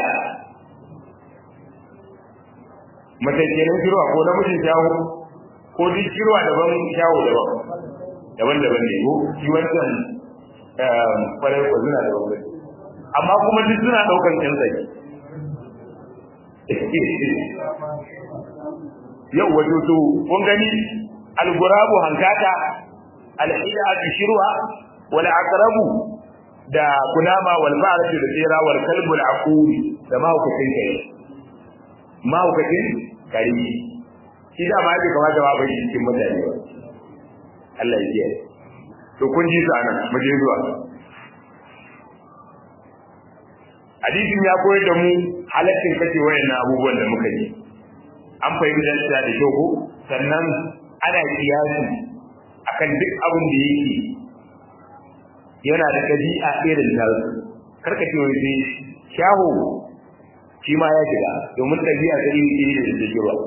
mace kenan shirwa ko namijin shawo ko duk shirwa daban shawo daban daban daban ne ko shi wancan kwarai ko suna da bambanci amma kuma duk suna daukan kyanzai yau wato to kun gani al-gurabu hankata al-hidatu shirwa wal aqrabu da kunama wal ba'ratu da tsira wal kalbu al aqul da mahaukacin kai mahaukacin kare shi da ma bai kamata ba bai cikin mutane ba Allah ya kiyaye to kun ji sana mu je zuwa hadisin ya koyar da mu halaccin kace wayannan abubuwan da muka yi an fahimta da da kyau ko sannan ana kiyasi akan duk abin da yake yana da dabi'a irin nan karka ce wai sai shaho shi ma ya shiga domin dabi'a ta iri iri da take ruwa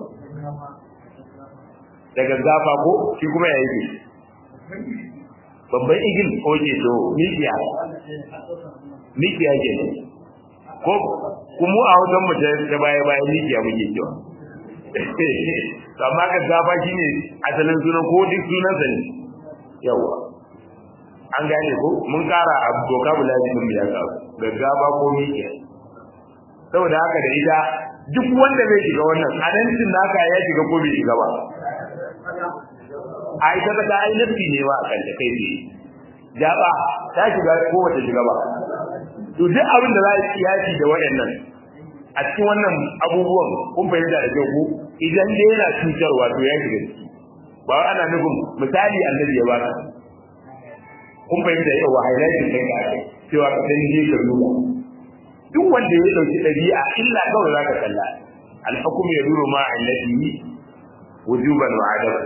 daga zafa ko shi kuma ya yi babban igil ko ke to mikiya mikiya ke ko kuma a wajen mu ta baya baya mikiya muke cewa to amma ka zafa shine asalin sunan ko duk sunan sa ne yawa an gane ko mun kara a doka bulani din ya ka gaggawa ko miƙe saboda haka da ita duk wanda zai shiga wannan adancin naka ya shiga ko bai shiga ba a ita ta ai nafi ne ba kan ta kai ne jaba ta shiga ko bata shiga ba to duk abin da za a kiyasi da waɗannan a cikin wannan abubuwan kun fahimta da kyau ko idan dai yana cutarwa to ya shiga ciki ba ana nufin misali annabi ya baka kun fahimta yau wa highlighting ɗin ka cewa ka san je ka duba duk wanda ya dauki dabi'a illa kawai zaka kalla al-hukm yaduru ma allati wujuban wa adaban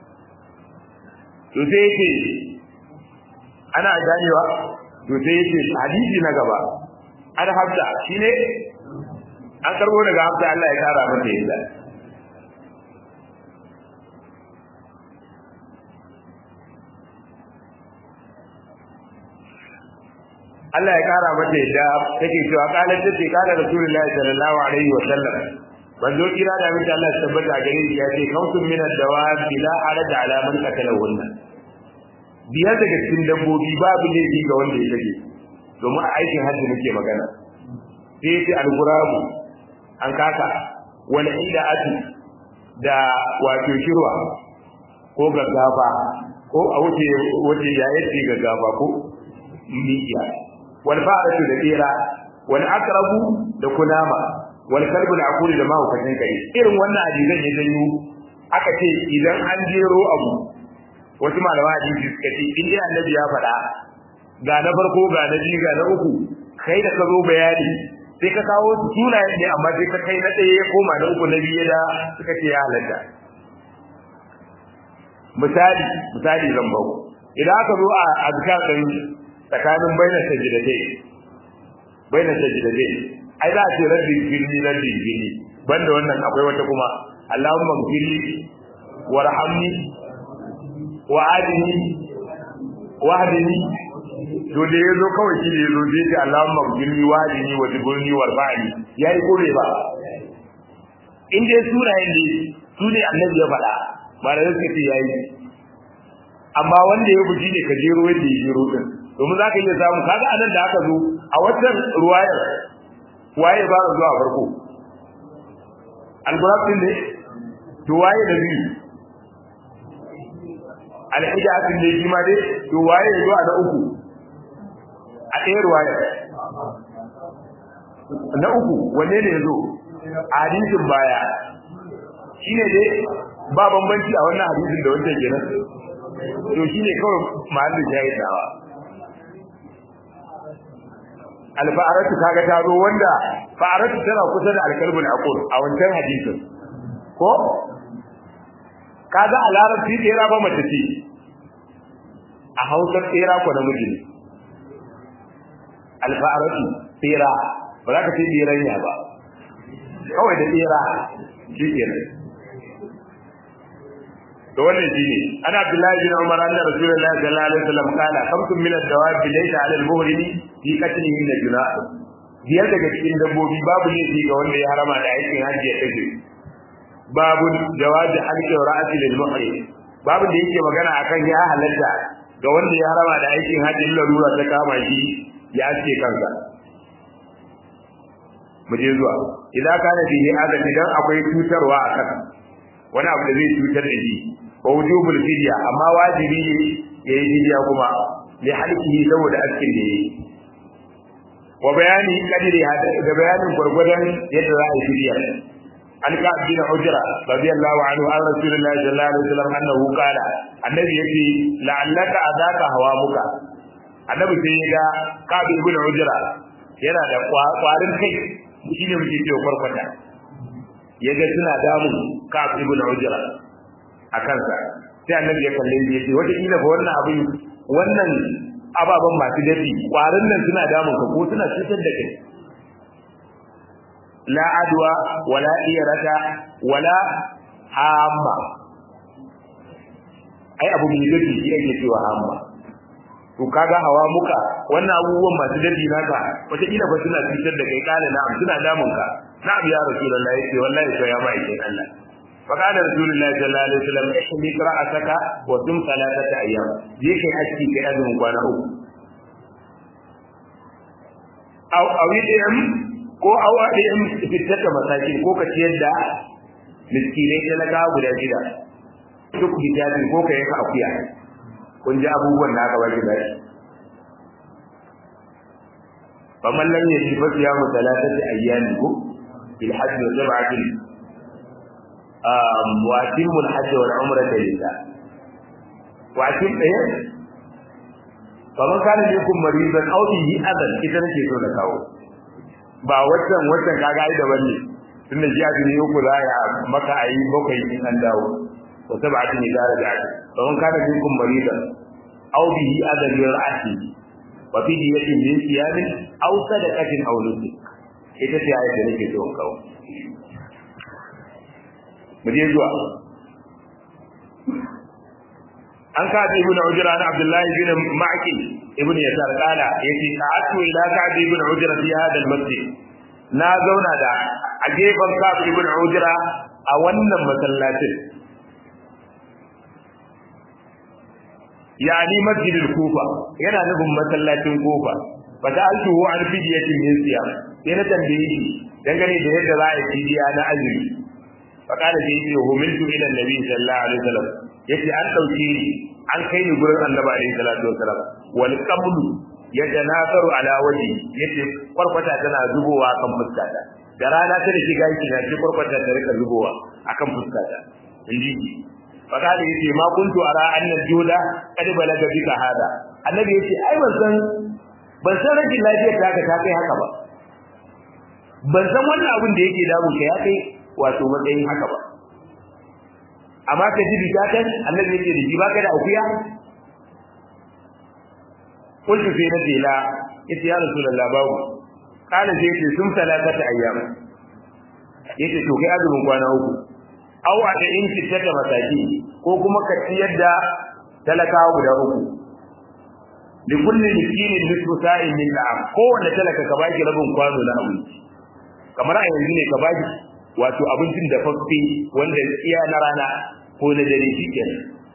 to sai yake ana ganewa to sai yake hadisi na gaba an hafsa shine an karbo daga hafsa Allah ya kara mata yadda Allah ya kara mata yadda take cewa kalar tace kana Rasulullahi sallallahu alaihi wa sallam banzo kira da mita Allah ya tabbata gare shi ya ce kautun min ad-dawab bila haraj ala man qatalahunna biyar daga cikin dabbobi babu laifi ga wanda ya kage domin a aikin hajji muke magana sai ya ce al-gurabu an kaka wal ida'atu da wato shirwa ko gaggafa ko a wuce wuce ya yace gaggafa ko miya wal fa'atu da tsira wal aqrabu da kunama wal kalbu da akuli da mahaukacin kare irin wannan hadisan ya janyo aka ce idan an jero abu wasu malama hadisi suka ce in dai annabi ya faɗa ga na farko ga na biyu ga na uku kai da ka zo bayani sai ka kawo sunayen ne amma sai ka kai na ɗaya ya koma na uku na biyu da suka ce ya halatta misali misali zan bau idan aka zo a azkar din tsakanin bainar sajidatai bainar sajidatai ai za a ce rabbi gilli rabbi gilli banda wannan akwai wata kuma Allahumma gilli warhamni wa adini wa hadini to da yazo kawai shi ne yazo sai ce Allahumma gilli wa adini wa tibulni warfa'ni yayi kore ba in dai surayen ne su ne annabi ya faɗa ba da suka ce yayi amma wanda ya buji ne ka jero yadda ya jero din domin za ka iya samu kaga anan da aka zo a watan ruwayar waye ba zuwa farko al-gurab din ne to waye da biyu al-hijatin ne shi ma dai to waye zuwa da uku a ɗaya ruwaya na uku wanne ne yazo a hadisin baya shine dai ba bambanci a wannan hadisin da wancan kenan to shine kawai mahallin shahidawa alfa'aratu kaga ta zo wanda fa'aratu tana kusa da alkalbul aqul a wancan hadisin ko kaga a larabci tsera ba mace ce a hausar tsera ko namiji ne alfa'aratu tsera ba za ka ce tsiranya ba kawai da tsera shi kenan to wannan shine ana abdullahi bin umar anna rasulullahi sallallahu alaihi wasallam kana khamsun min ad-dawab laysa 'ala al-muhrimi fi qatlihi min junah biyar daga cikin dabbobi babu laifi ga wanda ya harama da aikin hajji ya tafi babu jawazi halqi ra'ati lil muhrim babu da yake magana akan ya halatta ga wanda ya harama da aikin hajji larura ta kama shi ya ce kansa mu je zuwa idan kana bihi adam idan akwai cutarwa akan wani abu da zai cutar da shi wa wujubul fidya amma wajibi ne yayi fidya kuma li halqihi saboda askin da yayi wa bayani kadiri da bayanin gurgurdan yadda za a yi fidya an ka bin hujra radiyallahu anhu an rasulullahi sallallahu alaihi wasallam annahu qala annabi yace la'allaka adaka hawamuka annabi sai ya ga ka bin hujra yana da kwarin kai shine muke cewa farfata yaga suna damun ka ibn hujra a kansa sai annabi ya kalle shi yace wata kila fa wannan abin wannan ababan masu dafi kwarin nan suna damun ka ko suna cutar da kai la adwa wala iyarata wala hamma ai abu mai dafi shi ake cewa hamma to kaga hawa muka wannan abubuwan masu dafi naka wata kila fa suna cutar da kai kana na'am suna damun ka na'am ya rasulullahi yace wallahi to ya mai kai Allah فقال رسول الله صلى الله عليه وسلم احمد رأسك وصم ثلاثة أيام جيك أشكي كأذن وانا أو أو يدعم ko awa da yan fitar da masaki ko ka ciyar da miskinai talaka guda shida duk hijabi ko ka yanka akuya kun ji abubuwan da aka baki bashi faman lam yaji fa siyamu thalathati ayyamin ko bil hajj wa sab'atin um wa atimmu al hajj wal umrata lillah wa atim ɗaya faman kana minkum maridan aw bihi adan ita nake so na kawo ba waccan waccan kaga ai daban ne tunda ji azumi uku za ya maka ayi bakwai in an dawo wa sab'atin idza raja'at faman kana minkum maridan aw bihi adan min ra'sihi wa fi diyatin min siyamin aw sadaqatin aw nusuk ita ce ayat da nake so in kawo mu je zuwa an ka bi ibn ujra na abdullahi bin ma'ki ibn yasar kala yace ta'atu ila ka bi ibn ujra fi hada al-masjid na zauna da a gefen ka bi ibn ujra a wannan masallacin yani masjidul kufa yana nufin masallacin kufa fa da altu hu an fidiyatin min siyam sai na tambaye shi dangane da yadda za a yi fidiya na azumi fa kana da yake humiltu ila nabi sallallahu alaihi wasallam yace an dauke ni an kai ni gurin annabi alaihi salatu wasallam wal qablu yatanasaru ala waji yace kwarkwata tana zubowa kan fuskata da rana ta da shiga yake na ce kwarkwata ta rika zubowa akan fuskata inji fakali yace ma kuntu ara annal juda kad balaga bika hada annabi yace ai ban san ban san rashin lafiyar ta ka ta kai haka ba ban san wannan abin da yake damun ka ya kai wato matsayin haka ba amma ka ji bidatan annabi yace da ji baka da akuya kullu sai na dela yace ya rasulullah babu kana sai yace sun salatata ayyam yace to kai azumin kwana uku aw a da in fitar da mataki ko kuma ka ciyar da talakawa guda uku li kulli miskinin nisfu sa'in min da'am kowanne talaka ka baki rabin kwano na abinci kamar a yanzu ne ka baki wato abincin da fafi wanda iya na rana ko na dare shikenan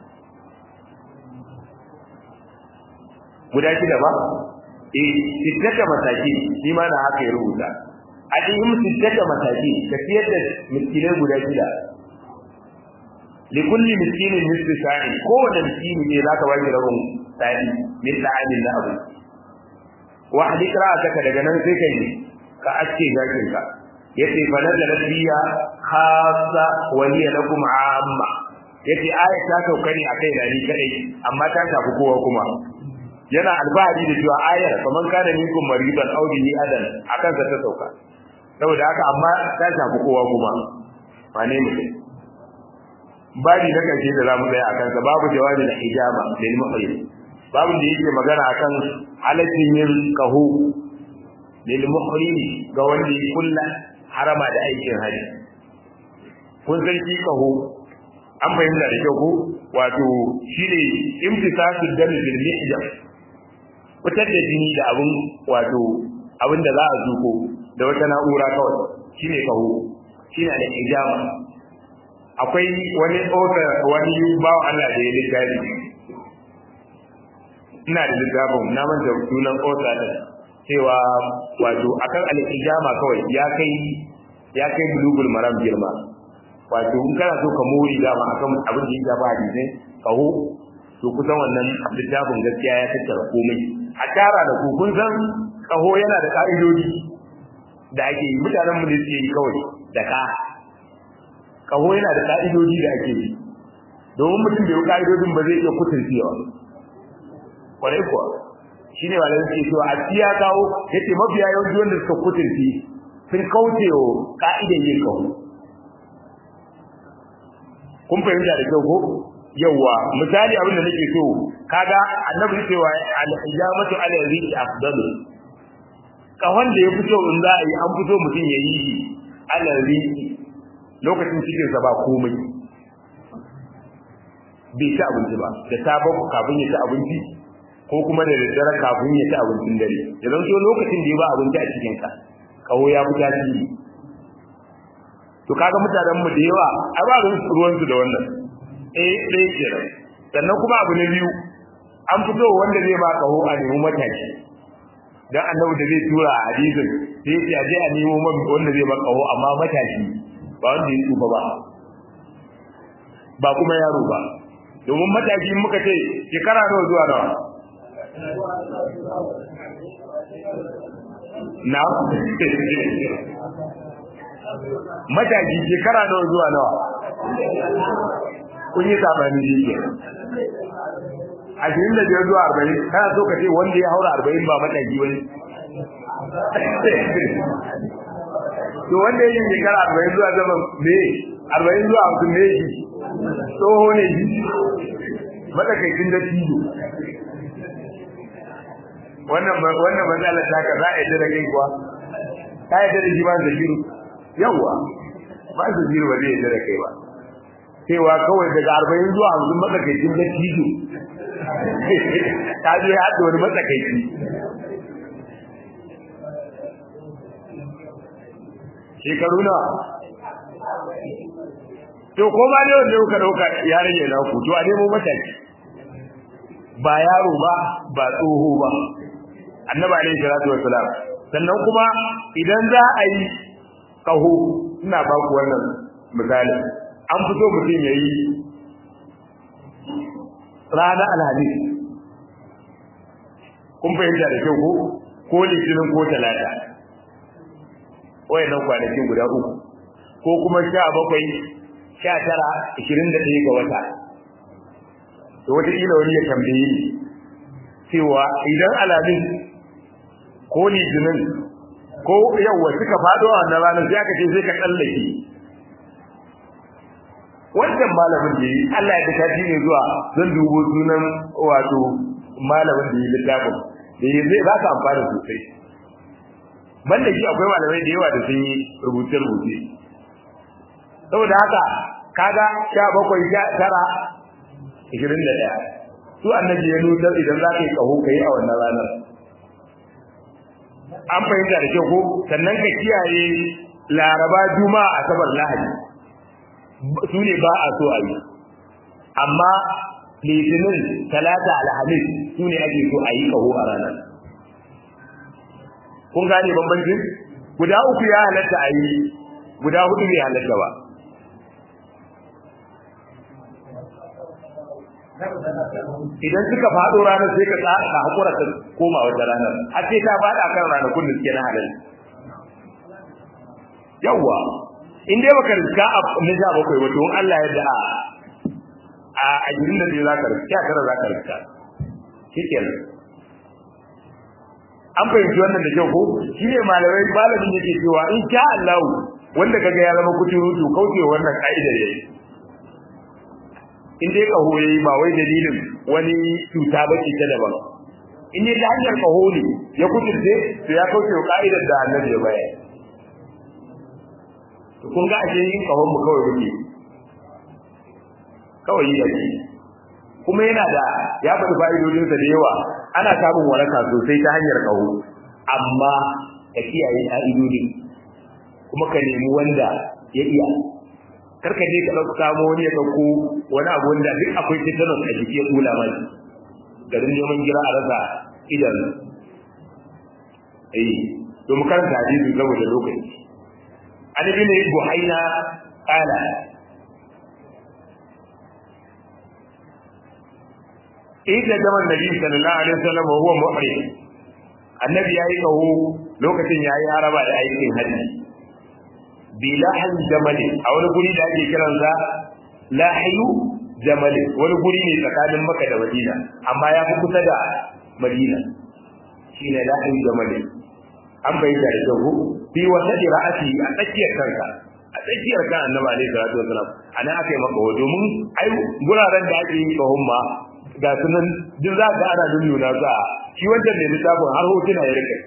guda shida ba eh fitar da mataki shi ma na haka ya rubuta a cikin fitar da mataki ka ciyar da miskinai guda shida likulli miskinin nisfi sa'i kowane miskini ne zaka baki rabin sa'i min ta'amin na abu wa hadith ra'ataka daga nan sai kai ka aske jakin ka yace fa nazala biya khassa wa hiya lakum amma yace aya ta sauka ne akai da ni kadai amma ta tafi kowa kuma yana albahari da cewa ayar faman kana minkum maridan aw bihi adan akan ta sauka saboda haka amma ta tafi kowa kuma wane mutum babi na karshe da zamu tsaya akan sa babu jawabi da hijaba lil muhrim babu da yake magana akan halaccin yin kahu lil muhrim ga wanda ya kulla harama da aikin haji kun san shi kahu an fahimta da kyau ko wato shine imtisasu dami bil mihjab fitar da jini da abun wato abin da za a zuko da wata na'ura kawai shine kahu shine da hijaba akwai wani author wani bawo Allah da ya littafi ina da littafin na manta sunan author din cewa wato akan al-ijama kawai ya kai ya kai bulugul maram girma wato in kana so ka mori dama akan abin da ya ba hadisi kaho to kusan wannan littafin gaskiya ya tattara komai a tara da ku kun san kaho yana da ka'idodi da ake yi mutanen mu ne suke yi kawai da ka kaho yana da ka'idodi da ake yi domin mutum bai yi ka'idodin ba zai iya kutuncewa kwarai kuwa shi ne malamai suke cewa a ya kawo ya ce mafiya yawanci wanda suka kutunci sun kauce wa ka'idan yin kaho kun fahimta da kyau ko yawa misali abin da nake so kaga annabi cewa al-hijamatu ala rizqi afdalu kahon da ya fito in za a yi an fito mutum ya yi ala rizqi lokacin cikinsa ba komai bai ci abinci ba da sabon kafin ya ci abinci ko kuma da daddare kafin ya ci abincin dare ya zan so lokacin da ya ba abinci a cikinka kawo ya fi tasiri to kaga mutanen mu da yawa a ba ruwan su da wannan eh ɗaya kenan sannan kuma abu na biyu an fito wanda zai ba kaho a nemi mataki dan annabi da zai tura a hadisin sai ya je a nemo man wanda zai maka kaho amma matashi ba wanda ya tsufa ba ba kuma yaro ba domin matashi muka ce shekara nawa zuwa nawa na matashi shekara nawa zuwa nawa kun yi sabani shi ke ashirin da biyar zuwa arba'in kana so ka ce wanda ya haura arba'in ba matashi wani to wanda yake shekara arba'in zuwa zaman me arba'in zuwa hamsin ne shi tsoho ne shi matsakaicin da tijo wannan wannan matsalar ta ka za a yadda da kai kuwa ka yadda da shi ba da shiru yawwa ba su shiru ba zai yadda da kai ba cewa kawai daga arba'in zuwa hamsin matsakaicin da tijo ta je haɗa wani matsakaici shekaru na to ko ma ne wanda kuka dauka ya rage na ku to a nemo mataki ba yaro ba ba tsoho ba annabi alaihi salatu wassalam sannan kuma idan za a yi kaho ina ba ku wannan misali an fito mutum yayi rana alhamis kun fahimta da kyau ko ko litinin ko talata wayannan kwanakin guda uku ko kuma sha bakwai sha tara ishirin da ɗaya ga wata to wataƙila wani ya tambaye ni cewa idan alamin ko litinin ko yawwa suka faɗo a wannan ranar sai aka ce sai ka tsallake wancan malamin da yi Allah ya ta ne zuwa zan dubo sunan wato malamin da yi littafin da yi zai ba ka amfani sosai banda shi akwai malamai da yawa da sun yi rubuce-rubuce saboda haka kaga sha bakwai sha tara ishirin da ɗaya su annabi ya nuna idan za ka yi ƙaho ka yi a wannan ranar an fahimta da kyau ko sannan ka kiyaye laraba juma'a asabar lahadi su ne ba a so a yi amma litinin talata alhamis su ne ake so a yi ƙaho a ranar kun gane bambancin guda uku ya halatta a yi guda hudu bai halatta ba idan suka faɗo ranar sai ka tsaka hakura ta koma wata ranar har sai ta faɗa kan ranakun da suke na halal yawwa in dai baka riska a na sha bakwai ba to Allah ya da a a gidan da za ka riska tara za ka riska shikenan an fahimci wannan da kyau ko shi ne malamai malamin yake cewa in sha Allah wanda kaga ya zama kuturutu kauce wannan ka'idar yayi in dai kaho yayi ba wai dalilin wani cuta ba ce ta daban in dai ta hanyar kaho ne ya kuturce to ya kauce wa ka'idar da annabi ya bayar to kun ga ashe yin kahon mu kawai muke kawai yi yake kuma yana da ya faɗi fa'idodinsa da yawa ana samun waraka sosai ta hanyar kaho amma ka kiyaye ƙa'idodi kuma ka nemi wanda ya iya karka je ka ɗauka samo wani ya ɗauko wani abu wanda duk akwai tetanus a jiki ya kula mai garin neman gira a rasa idan eh to mu karanta hadisi saboda lokaci an ibn buhaina qala idan zaman nabi sallallahu alaihi wasallam wa huwa muhrim annabi yayi kaho lokacin yayi haraba da aikin haji bilahan jamali a wani guri da ake kiran sa lahiyu jamali wani guri ne tsakanin makka da madina amma ya fi kusa da madina shine lahiyu jamali an bayyana da kyau fi wata ra'asi a tsakiyar kanka a tsakiyar kan annabi alaihi salatu wasalam ana aka yi maka domin ai guraren da ake yi kahon ma ga sunan duk za ka ana nuna su a shi wancan ne littafin har hotuna ya rike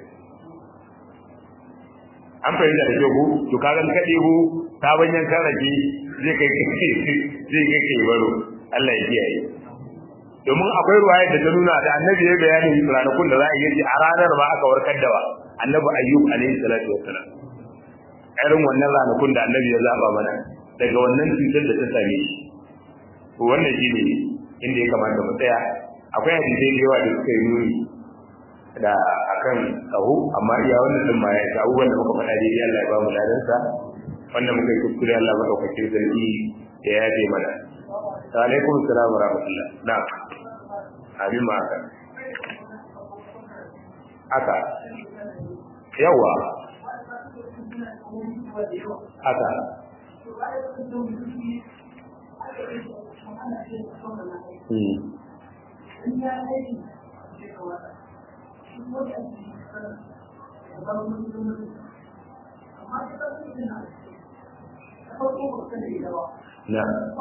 an fahimta da kyau to ka gan kaɗe ku ta banyan karaki zai kai zai kai kai baro Allah ya kiyaye domin akwai ruwayar da ta nuna da annabi ya bayani ranakun da za a yi a ranar ba aka warkar da wa annabi ayyub alaihi salatu wassalam irin wannan ranakun da annabi ya zaba mana daga wannan cutar da ta same shi to wannan shine inda ya kamata mu tsaya akwai hadisai da yawa da suka yi nuni da akan kaho amma iya wannan din ma ya yi abubuwan da muka faɗa daidai Allah ya ba mu ladansa wanda muka yi kuskure Allah madaukakin sarki ya yaje mana alaikum salam wa rahmatullah na abin ma haka haka yawa haka Hmm. na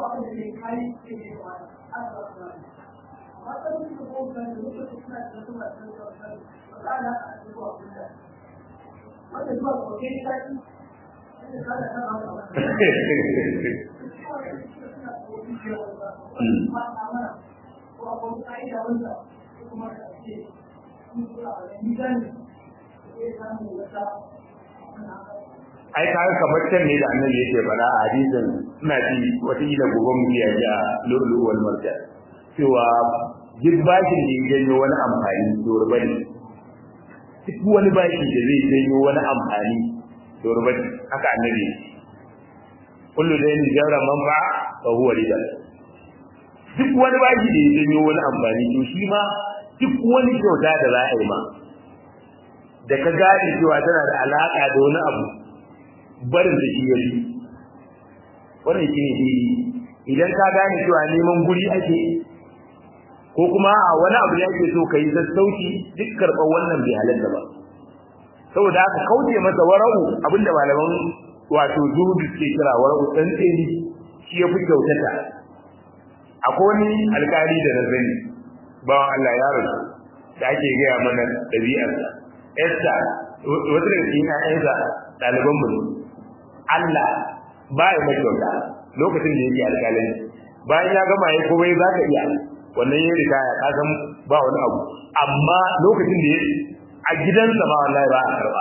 ai kaga kamar can ne da annabi yake faɗa a hadisin ina ji wata kila gobe mu biya ji a lulu wal marja cewa duk bashin da ya janyo wani amfani to ruba ne duk wani bashi da zai janyo wani amfani to ruba ne haka annabi kullu da yin jara manfa fa huwa riba duk wani bashi da ya janyo wani amfani to shi ma duk wani kyauta da za a yi ma da ka gane cewa tana da alaka da wani abu barin da shi ya yi wannan shi ne daidai idan ka gane cewa neman guri ake ko kuma a wani abu da ake so ka yi sassauci duk karɓar wannan bai halatta ba saboda haka kauce masa wara'u abinda malaman wato zuhudu ke kira wara'u ɗan tseni shi ya fi kyautata akwai wani alƙali da na sani bawan Allah ya rasu da ake gaya mana ɗabi'arsa Esther wata daga cikin ƴaƴansa ɗaliban mu Allah ba ya mai kyauta lokacin da yake alƙalin bayan ya gama ya komai za ka iya wannan ya riga ya kasan ba wani abu amma lokacin da a gidansa ma wallahi ba a karba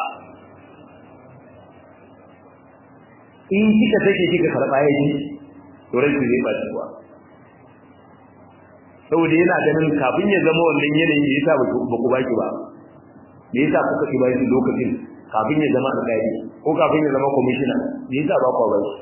in kika take kika karba ya ji to rai zai ba shi kuwa saboda yana ganin kafin ya zama wannan yanayin da yasa ba ku baki ba me yasa kuka ki bashi lokacin kafin ya zama alƙali ko kafin ya zama commissioner me yasa ba ku bashi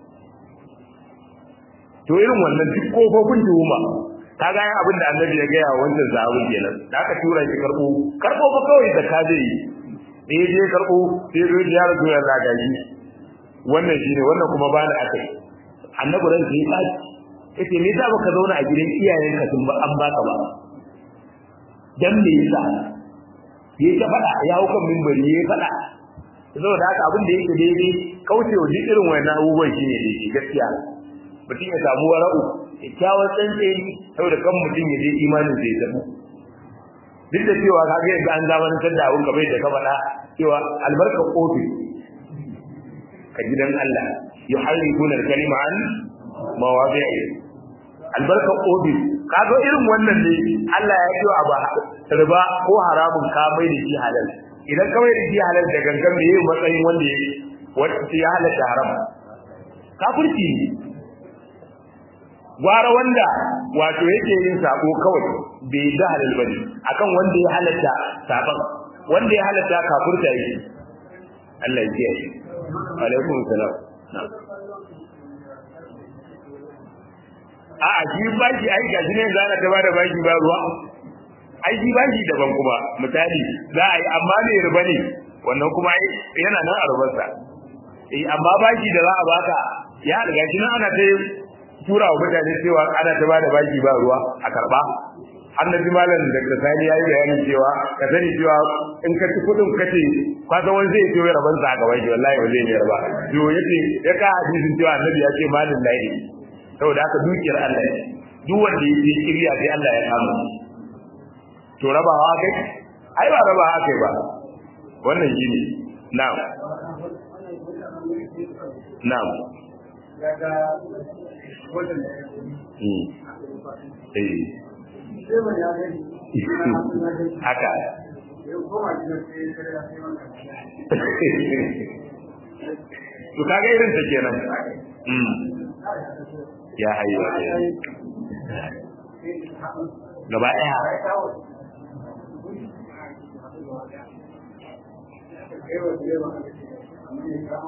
to irin wannan duk kofofin tuhuma kaga yan abin da annabi ya gaya wancan zahabin kenan da aka tura shi karbo karbo ba kawai da ka zai yi da ya je karbo sai zo ya rasu ya lagaji wannan shine wannan kuma ba na akai annabi ran sai ya tsaci yace me yasa baka zauna a gidan iyayenka tun ba an baka ba dan me yasa ya ta faɗa ya hau kan mimbari ya faɗa saboda haka abin da yake daidai kaucewa duk irin wannan abubuwan shine daidai gaskiya mutum ya samu wara'u kyakkyawar tsantseni saboda kan mutum ya je imanin zai tabu duk da cewa kaga yadda an zamanantar da abun kamar da ka faɗa cewa albarkar ofis ka gidan Allah yuharrifuna al-kalima an mawadi'i albarkar ofis kaga irin wannan ne Allah ya yi abu riba ko haramun ka mai da shi halal idan ka mai da shi halal da gangan me yayin matsayin wanda ya wanda ya halatta haram kafirci ne gwara wanda wato yake yin sako kawai bai da halal bane akan wanda ya halatta saban wanda ya halatta kafirta yake Allah ya kiyaye alaikum salam a a shi baki ai ga shi ne za ta bada baki ba ruwa ai shi baki daban kuma misali za a yi amma ne riba ne wannan kuma yana nan a rubarsa eh amma baki da za a baka ya riga shi nan ana ta tura wa mutane cewa ana ta bada baki ba ruwa a karba annabi malam da ka sani yayi bayanin cewa ka sani cewa in ka ci kudin kace ka san wani zai ciyo raban sa a gaban shi wallahi ba zai ne raba to yace ya ka hadisin cewa annabi ya ce malin lahi saboda haka dukiyar Allah ne duk wanda yake kiriya sai Allah ya kama to rabawa kai ai ba rabawa kai ba wannan shine na'am na'am daga wajen da ya eh sai ba ya gani haka ya koma gidan sai ya ya sai wannan to kaga irin ta kenan mm ya hayyu gaba daya kai wa direba aka ce amma ya kama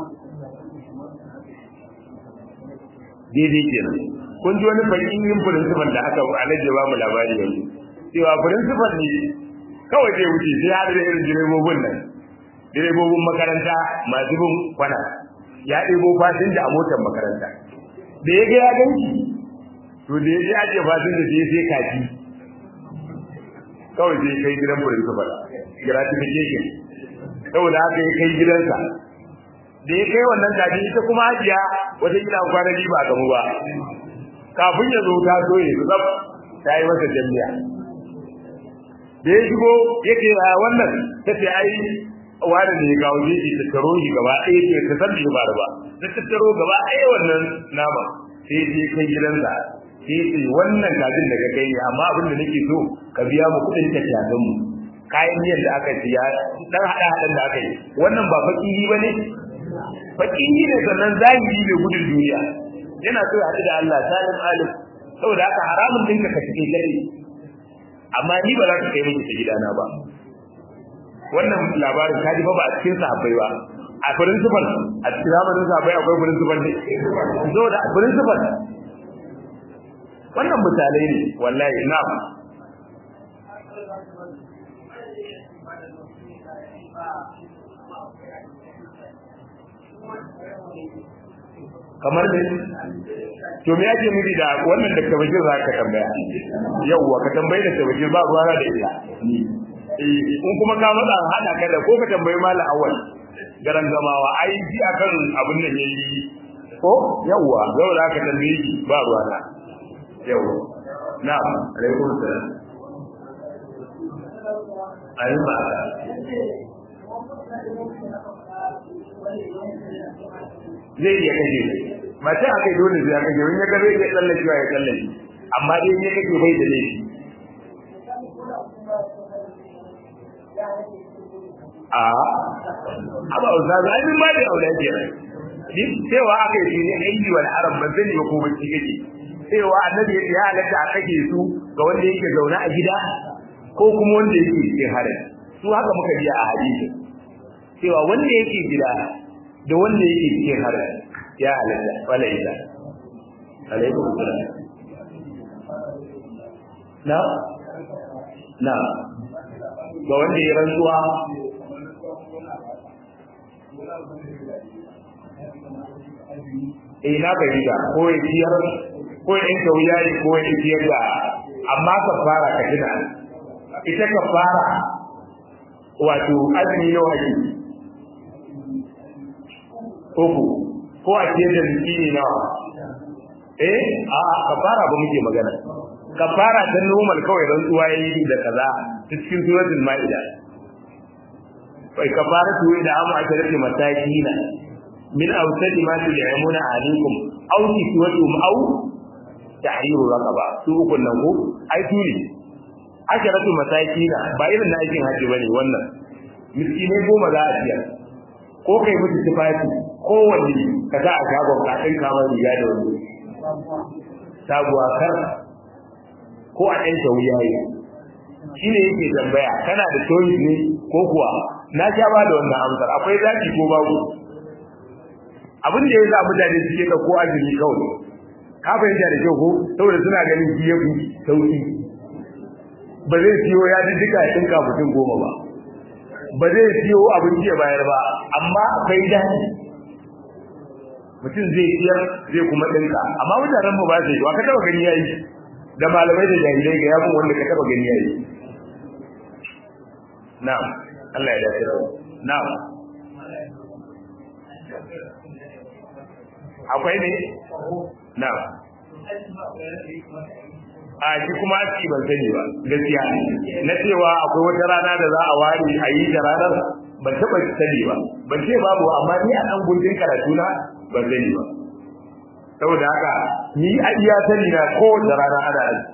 daidai kenan kun ji wani bakin yin principal da aka alaje ba mu labari yanzu cewa principal ne kawai zai wuce sai har da irin direbobin nan direbobin makaranta masu bin kwana ya ɗebo fasinja a motar makaranta da ya ga ya ganki to da ya je ajiye fasinja sai sai kaji kawai sai kai gidan principal gratification saboda haka ya kai gidansa da ya kai wannan kaji ita kuma hajiya wata gida kwana biyu ba gamu ba kafin ya zo ta so ya zab ta yi masa jami'a da ya shigo yake a wannan ta ce ai wani ne ya kawo shi ta taro shi gaba ɗaya ce ta san bai faru ba ta tattaro gaba ɗaya wannan nama sai je kai gidansa sai ce wannan kajin daga kai ne amma abin da nake so ka biya mu kuɗin tafiyagan mu kayan miyan da aka siya dan hada hadan da aka yi wannan ba fakiri ba ne fakiri ne sannan zahiri ne gudun duniya yana so ya haɗu da Allah salim alim saboda haka haramun dinka ka cike gare amma ni ba za ka kai miki ta gidana ba wannan labarin ka ji fa ba a cikin sahabbai ba a principal a cikin zamanin sahabbai akwai principal ne saboda principal wannan misalai ne wallahi na'am kamar ne to me yake nufi da wannan da kabajin za ka tambaya yauwa ka tambayi da kabajin ba ruwa da ita in kuma ka matsa hada ka da ko ka tambayi malam awal garan gamawa ai ji akan abin da yayi ko yauwa zau da ka tambaye shi ba ruwa na yauwa na'am alaikum salam ayi ba zai iya kashe mace a kai dole zai kashe wani ya gabe ya tsallake ya tsallake amma dai ne kake bai da laifi a aba ustaz ai min ma da aure ke din cewa aka yi ne aiki wal arab ban sani ba ko ban ci kake cewa annabi ya halatta a kake su ga wanda yake zaune a gida ko kuma wanda yake cikin harin su haka muka ji a hadisi cewa wanda yake gida da wanda yake cikin harin ya halatta wala ila alaikum salam na na ga wanda ya rantsuwa eh na fahimta ko ya ciyar ko ya yanka wuya ne ko ya ciyar da amma ka fara ka tuna ita ka fara wato azumi nawa ake uku ko a ciyar da miskini nawa eh a kafara ba muke magana kafara ta normal kawai don tsuwa yayi da kaza cikin suratul maida wai kafara tu da amu aka rike matakina min awsadi ma tu'amuna alaikum aw kiswatum aw tahriru raqaba su ukun nan ko ai turi asharatu masakina ba irin na aikin haji bane wannan miskinai goma za a ciyar ko kai musu tufafi ko wanne ka sa a shagon ka ɗin kama riga da wani sabuwa kar ko a ɗan sauya yi shi ne yake tambaya kana da choice ne ko kuwa na sha ba da wannan amsar akwai zaki ko babu abin da ya sa mutane suke da ko azumi kawai ka fahimta da kyau ko saboda suna ganin shi ya fi sauki ba zai siyo ya ji duka ya ɗinka mutum goma ba ba zai siyo abinci ya bayar ba amma akwai daɗi mutum zai siyar zai kuma ɗinka amma mutanen mu ba zai wa ka taba gani yayi da malamai da jahilai ga yamin wanda ka taba gani yayi na'am Allah ya dace da na'am akwai ne na'am a shi kuma aski ban sani ba gaskiya na cewa akwai wata rana da za a ware a yi da ranar ban taɓa sani ba ban ce babu amma ni a ɗan gundin karatu na ban sani ba saboda haka ni a iya sani na ko da rana ana aji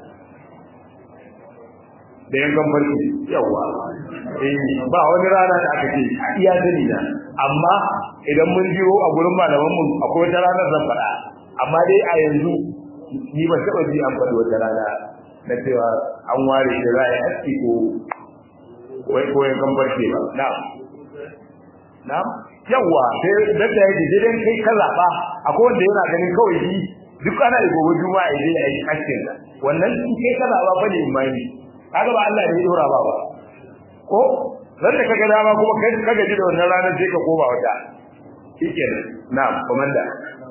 da yankan farki yawa eh ba wani rana da aka ce a iya sani na amma idan mun jiro a gurin malaman mu akwai wata ranar zan faɗa amma dai a yanzu ni ban taɓa ji an faɗi wata rana na cewa an ware da za a yi aski ko wai ko ya kan barke ba na'am na'am yawa sai da ta yi gidan kai ka zaba akwai wanda yana ganin kawai shi duk ana da gobe juma'a ya je ayi kashin da wannan shi kai ka zaba fa ne imani kaga ba Allah ne ya dora ba ba ko ran da kaga dama kuma kai ka gaji da wannan ranar sai ka koma wata shikenan na'am komanda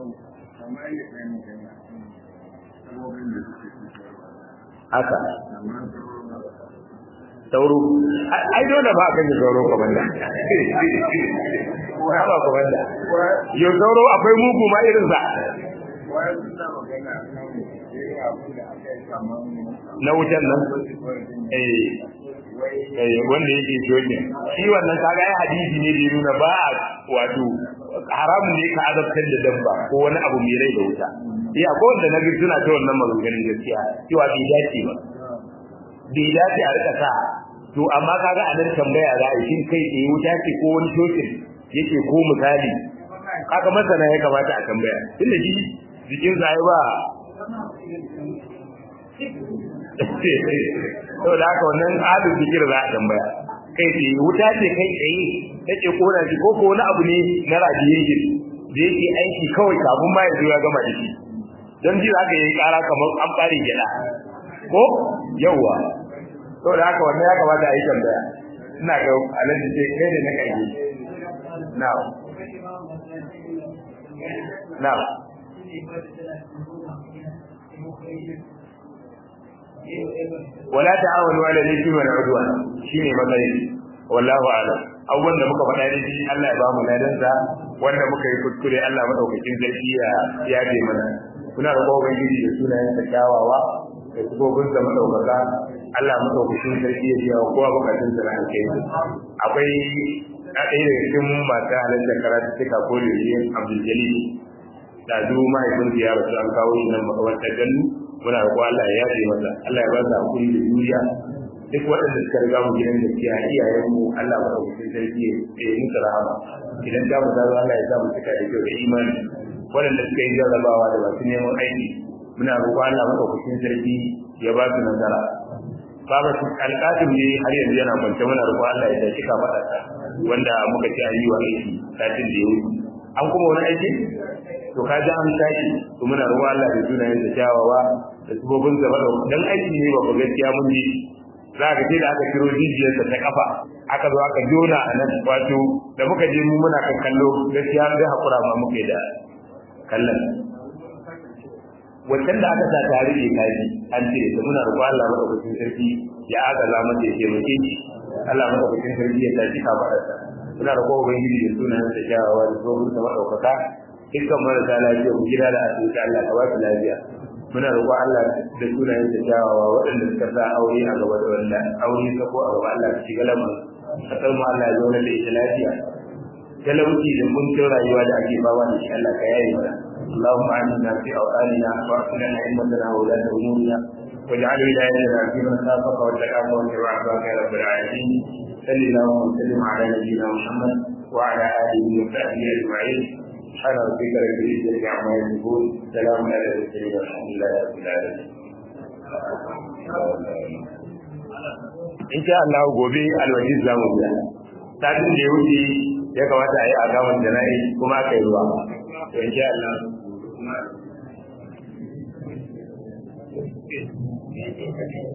haka sauro ai dole ba kan sauro komanda wa ba komanda yo sauro akwai mugu ma irin sa na wutan nan eh eh wanda yake shoke shi wannan kaga ai hadisi ne da nuna ba wato haramun ne ka azabtar da dabba ko wani abu mai rai da wuta iya ko wanda nabi suna ta wannan maganganun gaskiya cewa bai dace ba bai dace a rika sa to amma kaga a nan tambaya za a yi shin kai tsaye wuta ce ko wani shokin yake ko misali kaga masana ya kamata a tambaya tunda shi jikin sa ba to da haka wannan adin zikir za a tambaya kai tsaye wuta ce kai tsaye take kona shi ko ko wani abu ne na radiation da yake aiki kawai kafin ma ya zo ya gama da shi don ji za ka yi kara kamar an bare gida ko yawwa to da haka wannan ya kamata a yi tambaya ina ga alaji ce kai da na kai now now wala ta'awanu ala al-ithmi wal 'udwan shine matsayi wallahu a'lam abubuwan da muka faɗa ne Allah ya ba mu ladan sa wanda muka yi kuskure Allah madaukakin sarki ya yaje mana kuna da kowa gidi da sunayen sa kyawawa da sifofin sa madaukaka Allah madaukakin sarki ya biya kowa bukatun sa na alkhairi akwai a ɗaya daga cikin masu halatta karatu suka kore shi Abdul Jalil da zu mahaifin ya rasu an kawo shi nan makamantar gannu muna roƙo Allah ya yafe masa Allah ya ba su hakuri da juriya duk waɗanda suka riga mu gidan gaskiya iyayen mu Allah ba ku sarki ya yi musu rahama idan ta mu zazo Allah ya sa mu cika da kyau da imani waɗanda suka yi jarrabawa da masu neman aiki muna roƙo Allah madaukakin sarki ya ba su nasara Baba su alƙasim ne har yanzu yana kwance muna roƙo Allah ya tashi ka faɗa wanda muka ci a yi wa aiki satin da ya wuce an kuma wani aiki to ka ji an tashi to muna roƙo Allah da sunayen da kyawawa da sabobin da bada dan aiki ne ba gaskiya mun yi za ka ce da aka kiro jijiyar ta kafa aka zo aka jona a nan wato da muka je mu muna kan kallo gaskiya sai hakura ma muke da kallon wancan da aka sa tare da kaji an ce da muna roƙo Allah madaukakin sarki ya agaza mata ya taimake shi Allah madaukakin sarki ya tashi ka faɗa muna roƙo ubangiji da sunayen da kyawawa da sabobin da madaukaka dukkan marasa lafiya ku gida da asibiti Allah ka ba su lafiya muna roƙon Allah da sunayen da kyawawa waɗanda suka sa aure a gaba da wanda aure ta ko a gaba Allah ka shiga lamarin kasar mu Allah ya zauna da ita lafiya talauci da kuncin rayuwa da ake fama da shi Allah ka yaye mana اللهم آمنا في أوطاننا وأصلنا أئمتنا وولاة أمورنا واجعل ولايتنا في من خافك واتقاك واتبع عباك يا رب العالمين صل اللهم وسلم على نبينا محمد وعلى آله وصحبه أجمعين سبحان ربك رب العزة عما يصفون سلام على المرسلين والحمد لله رب العالمين in sha Allah gobe alwajiz zamu biya satin da ya wuce ya kamata a yi agaman jana'i kuma aka yi ruwa to in sha Allah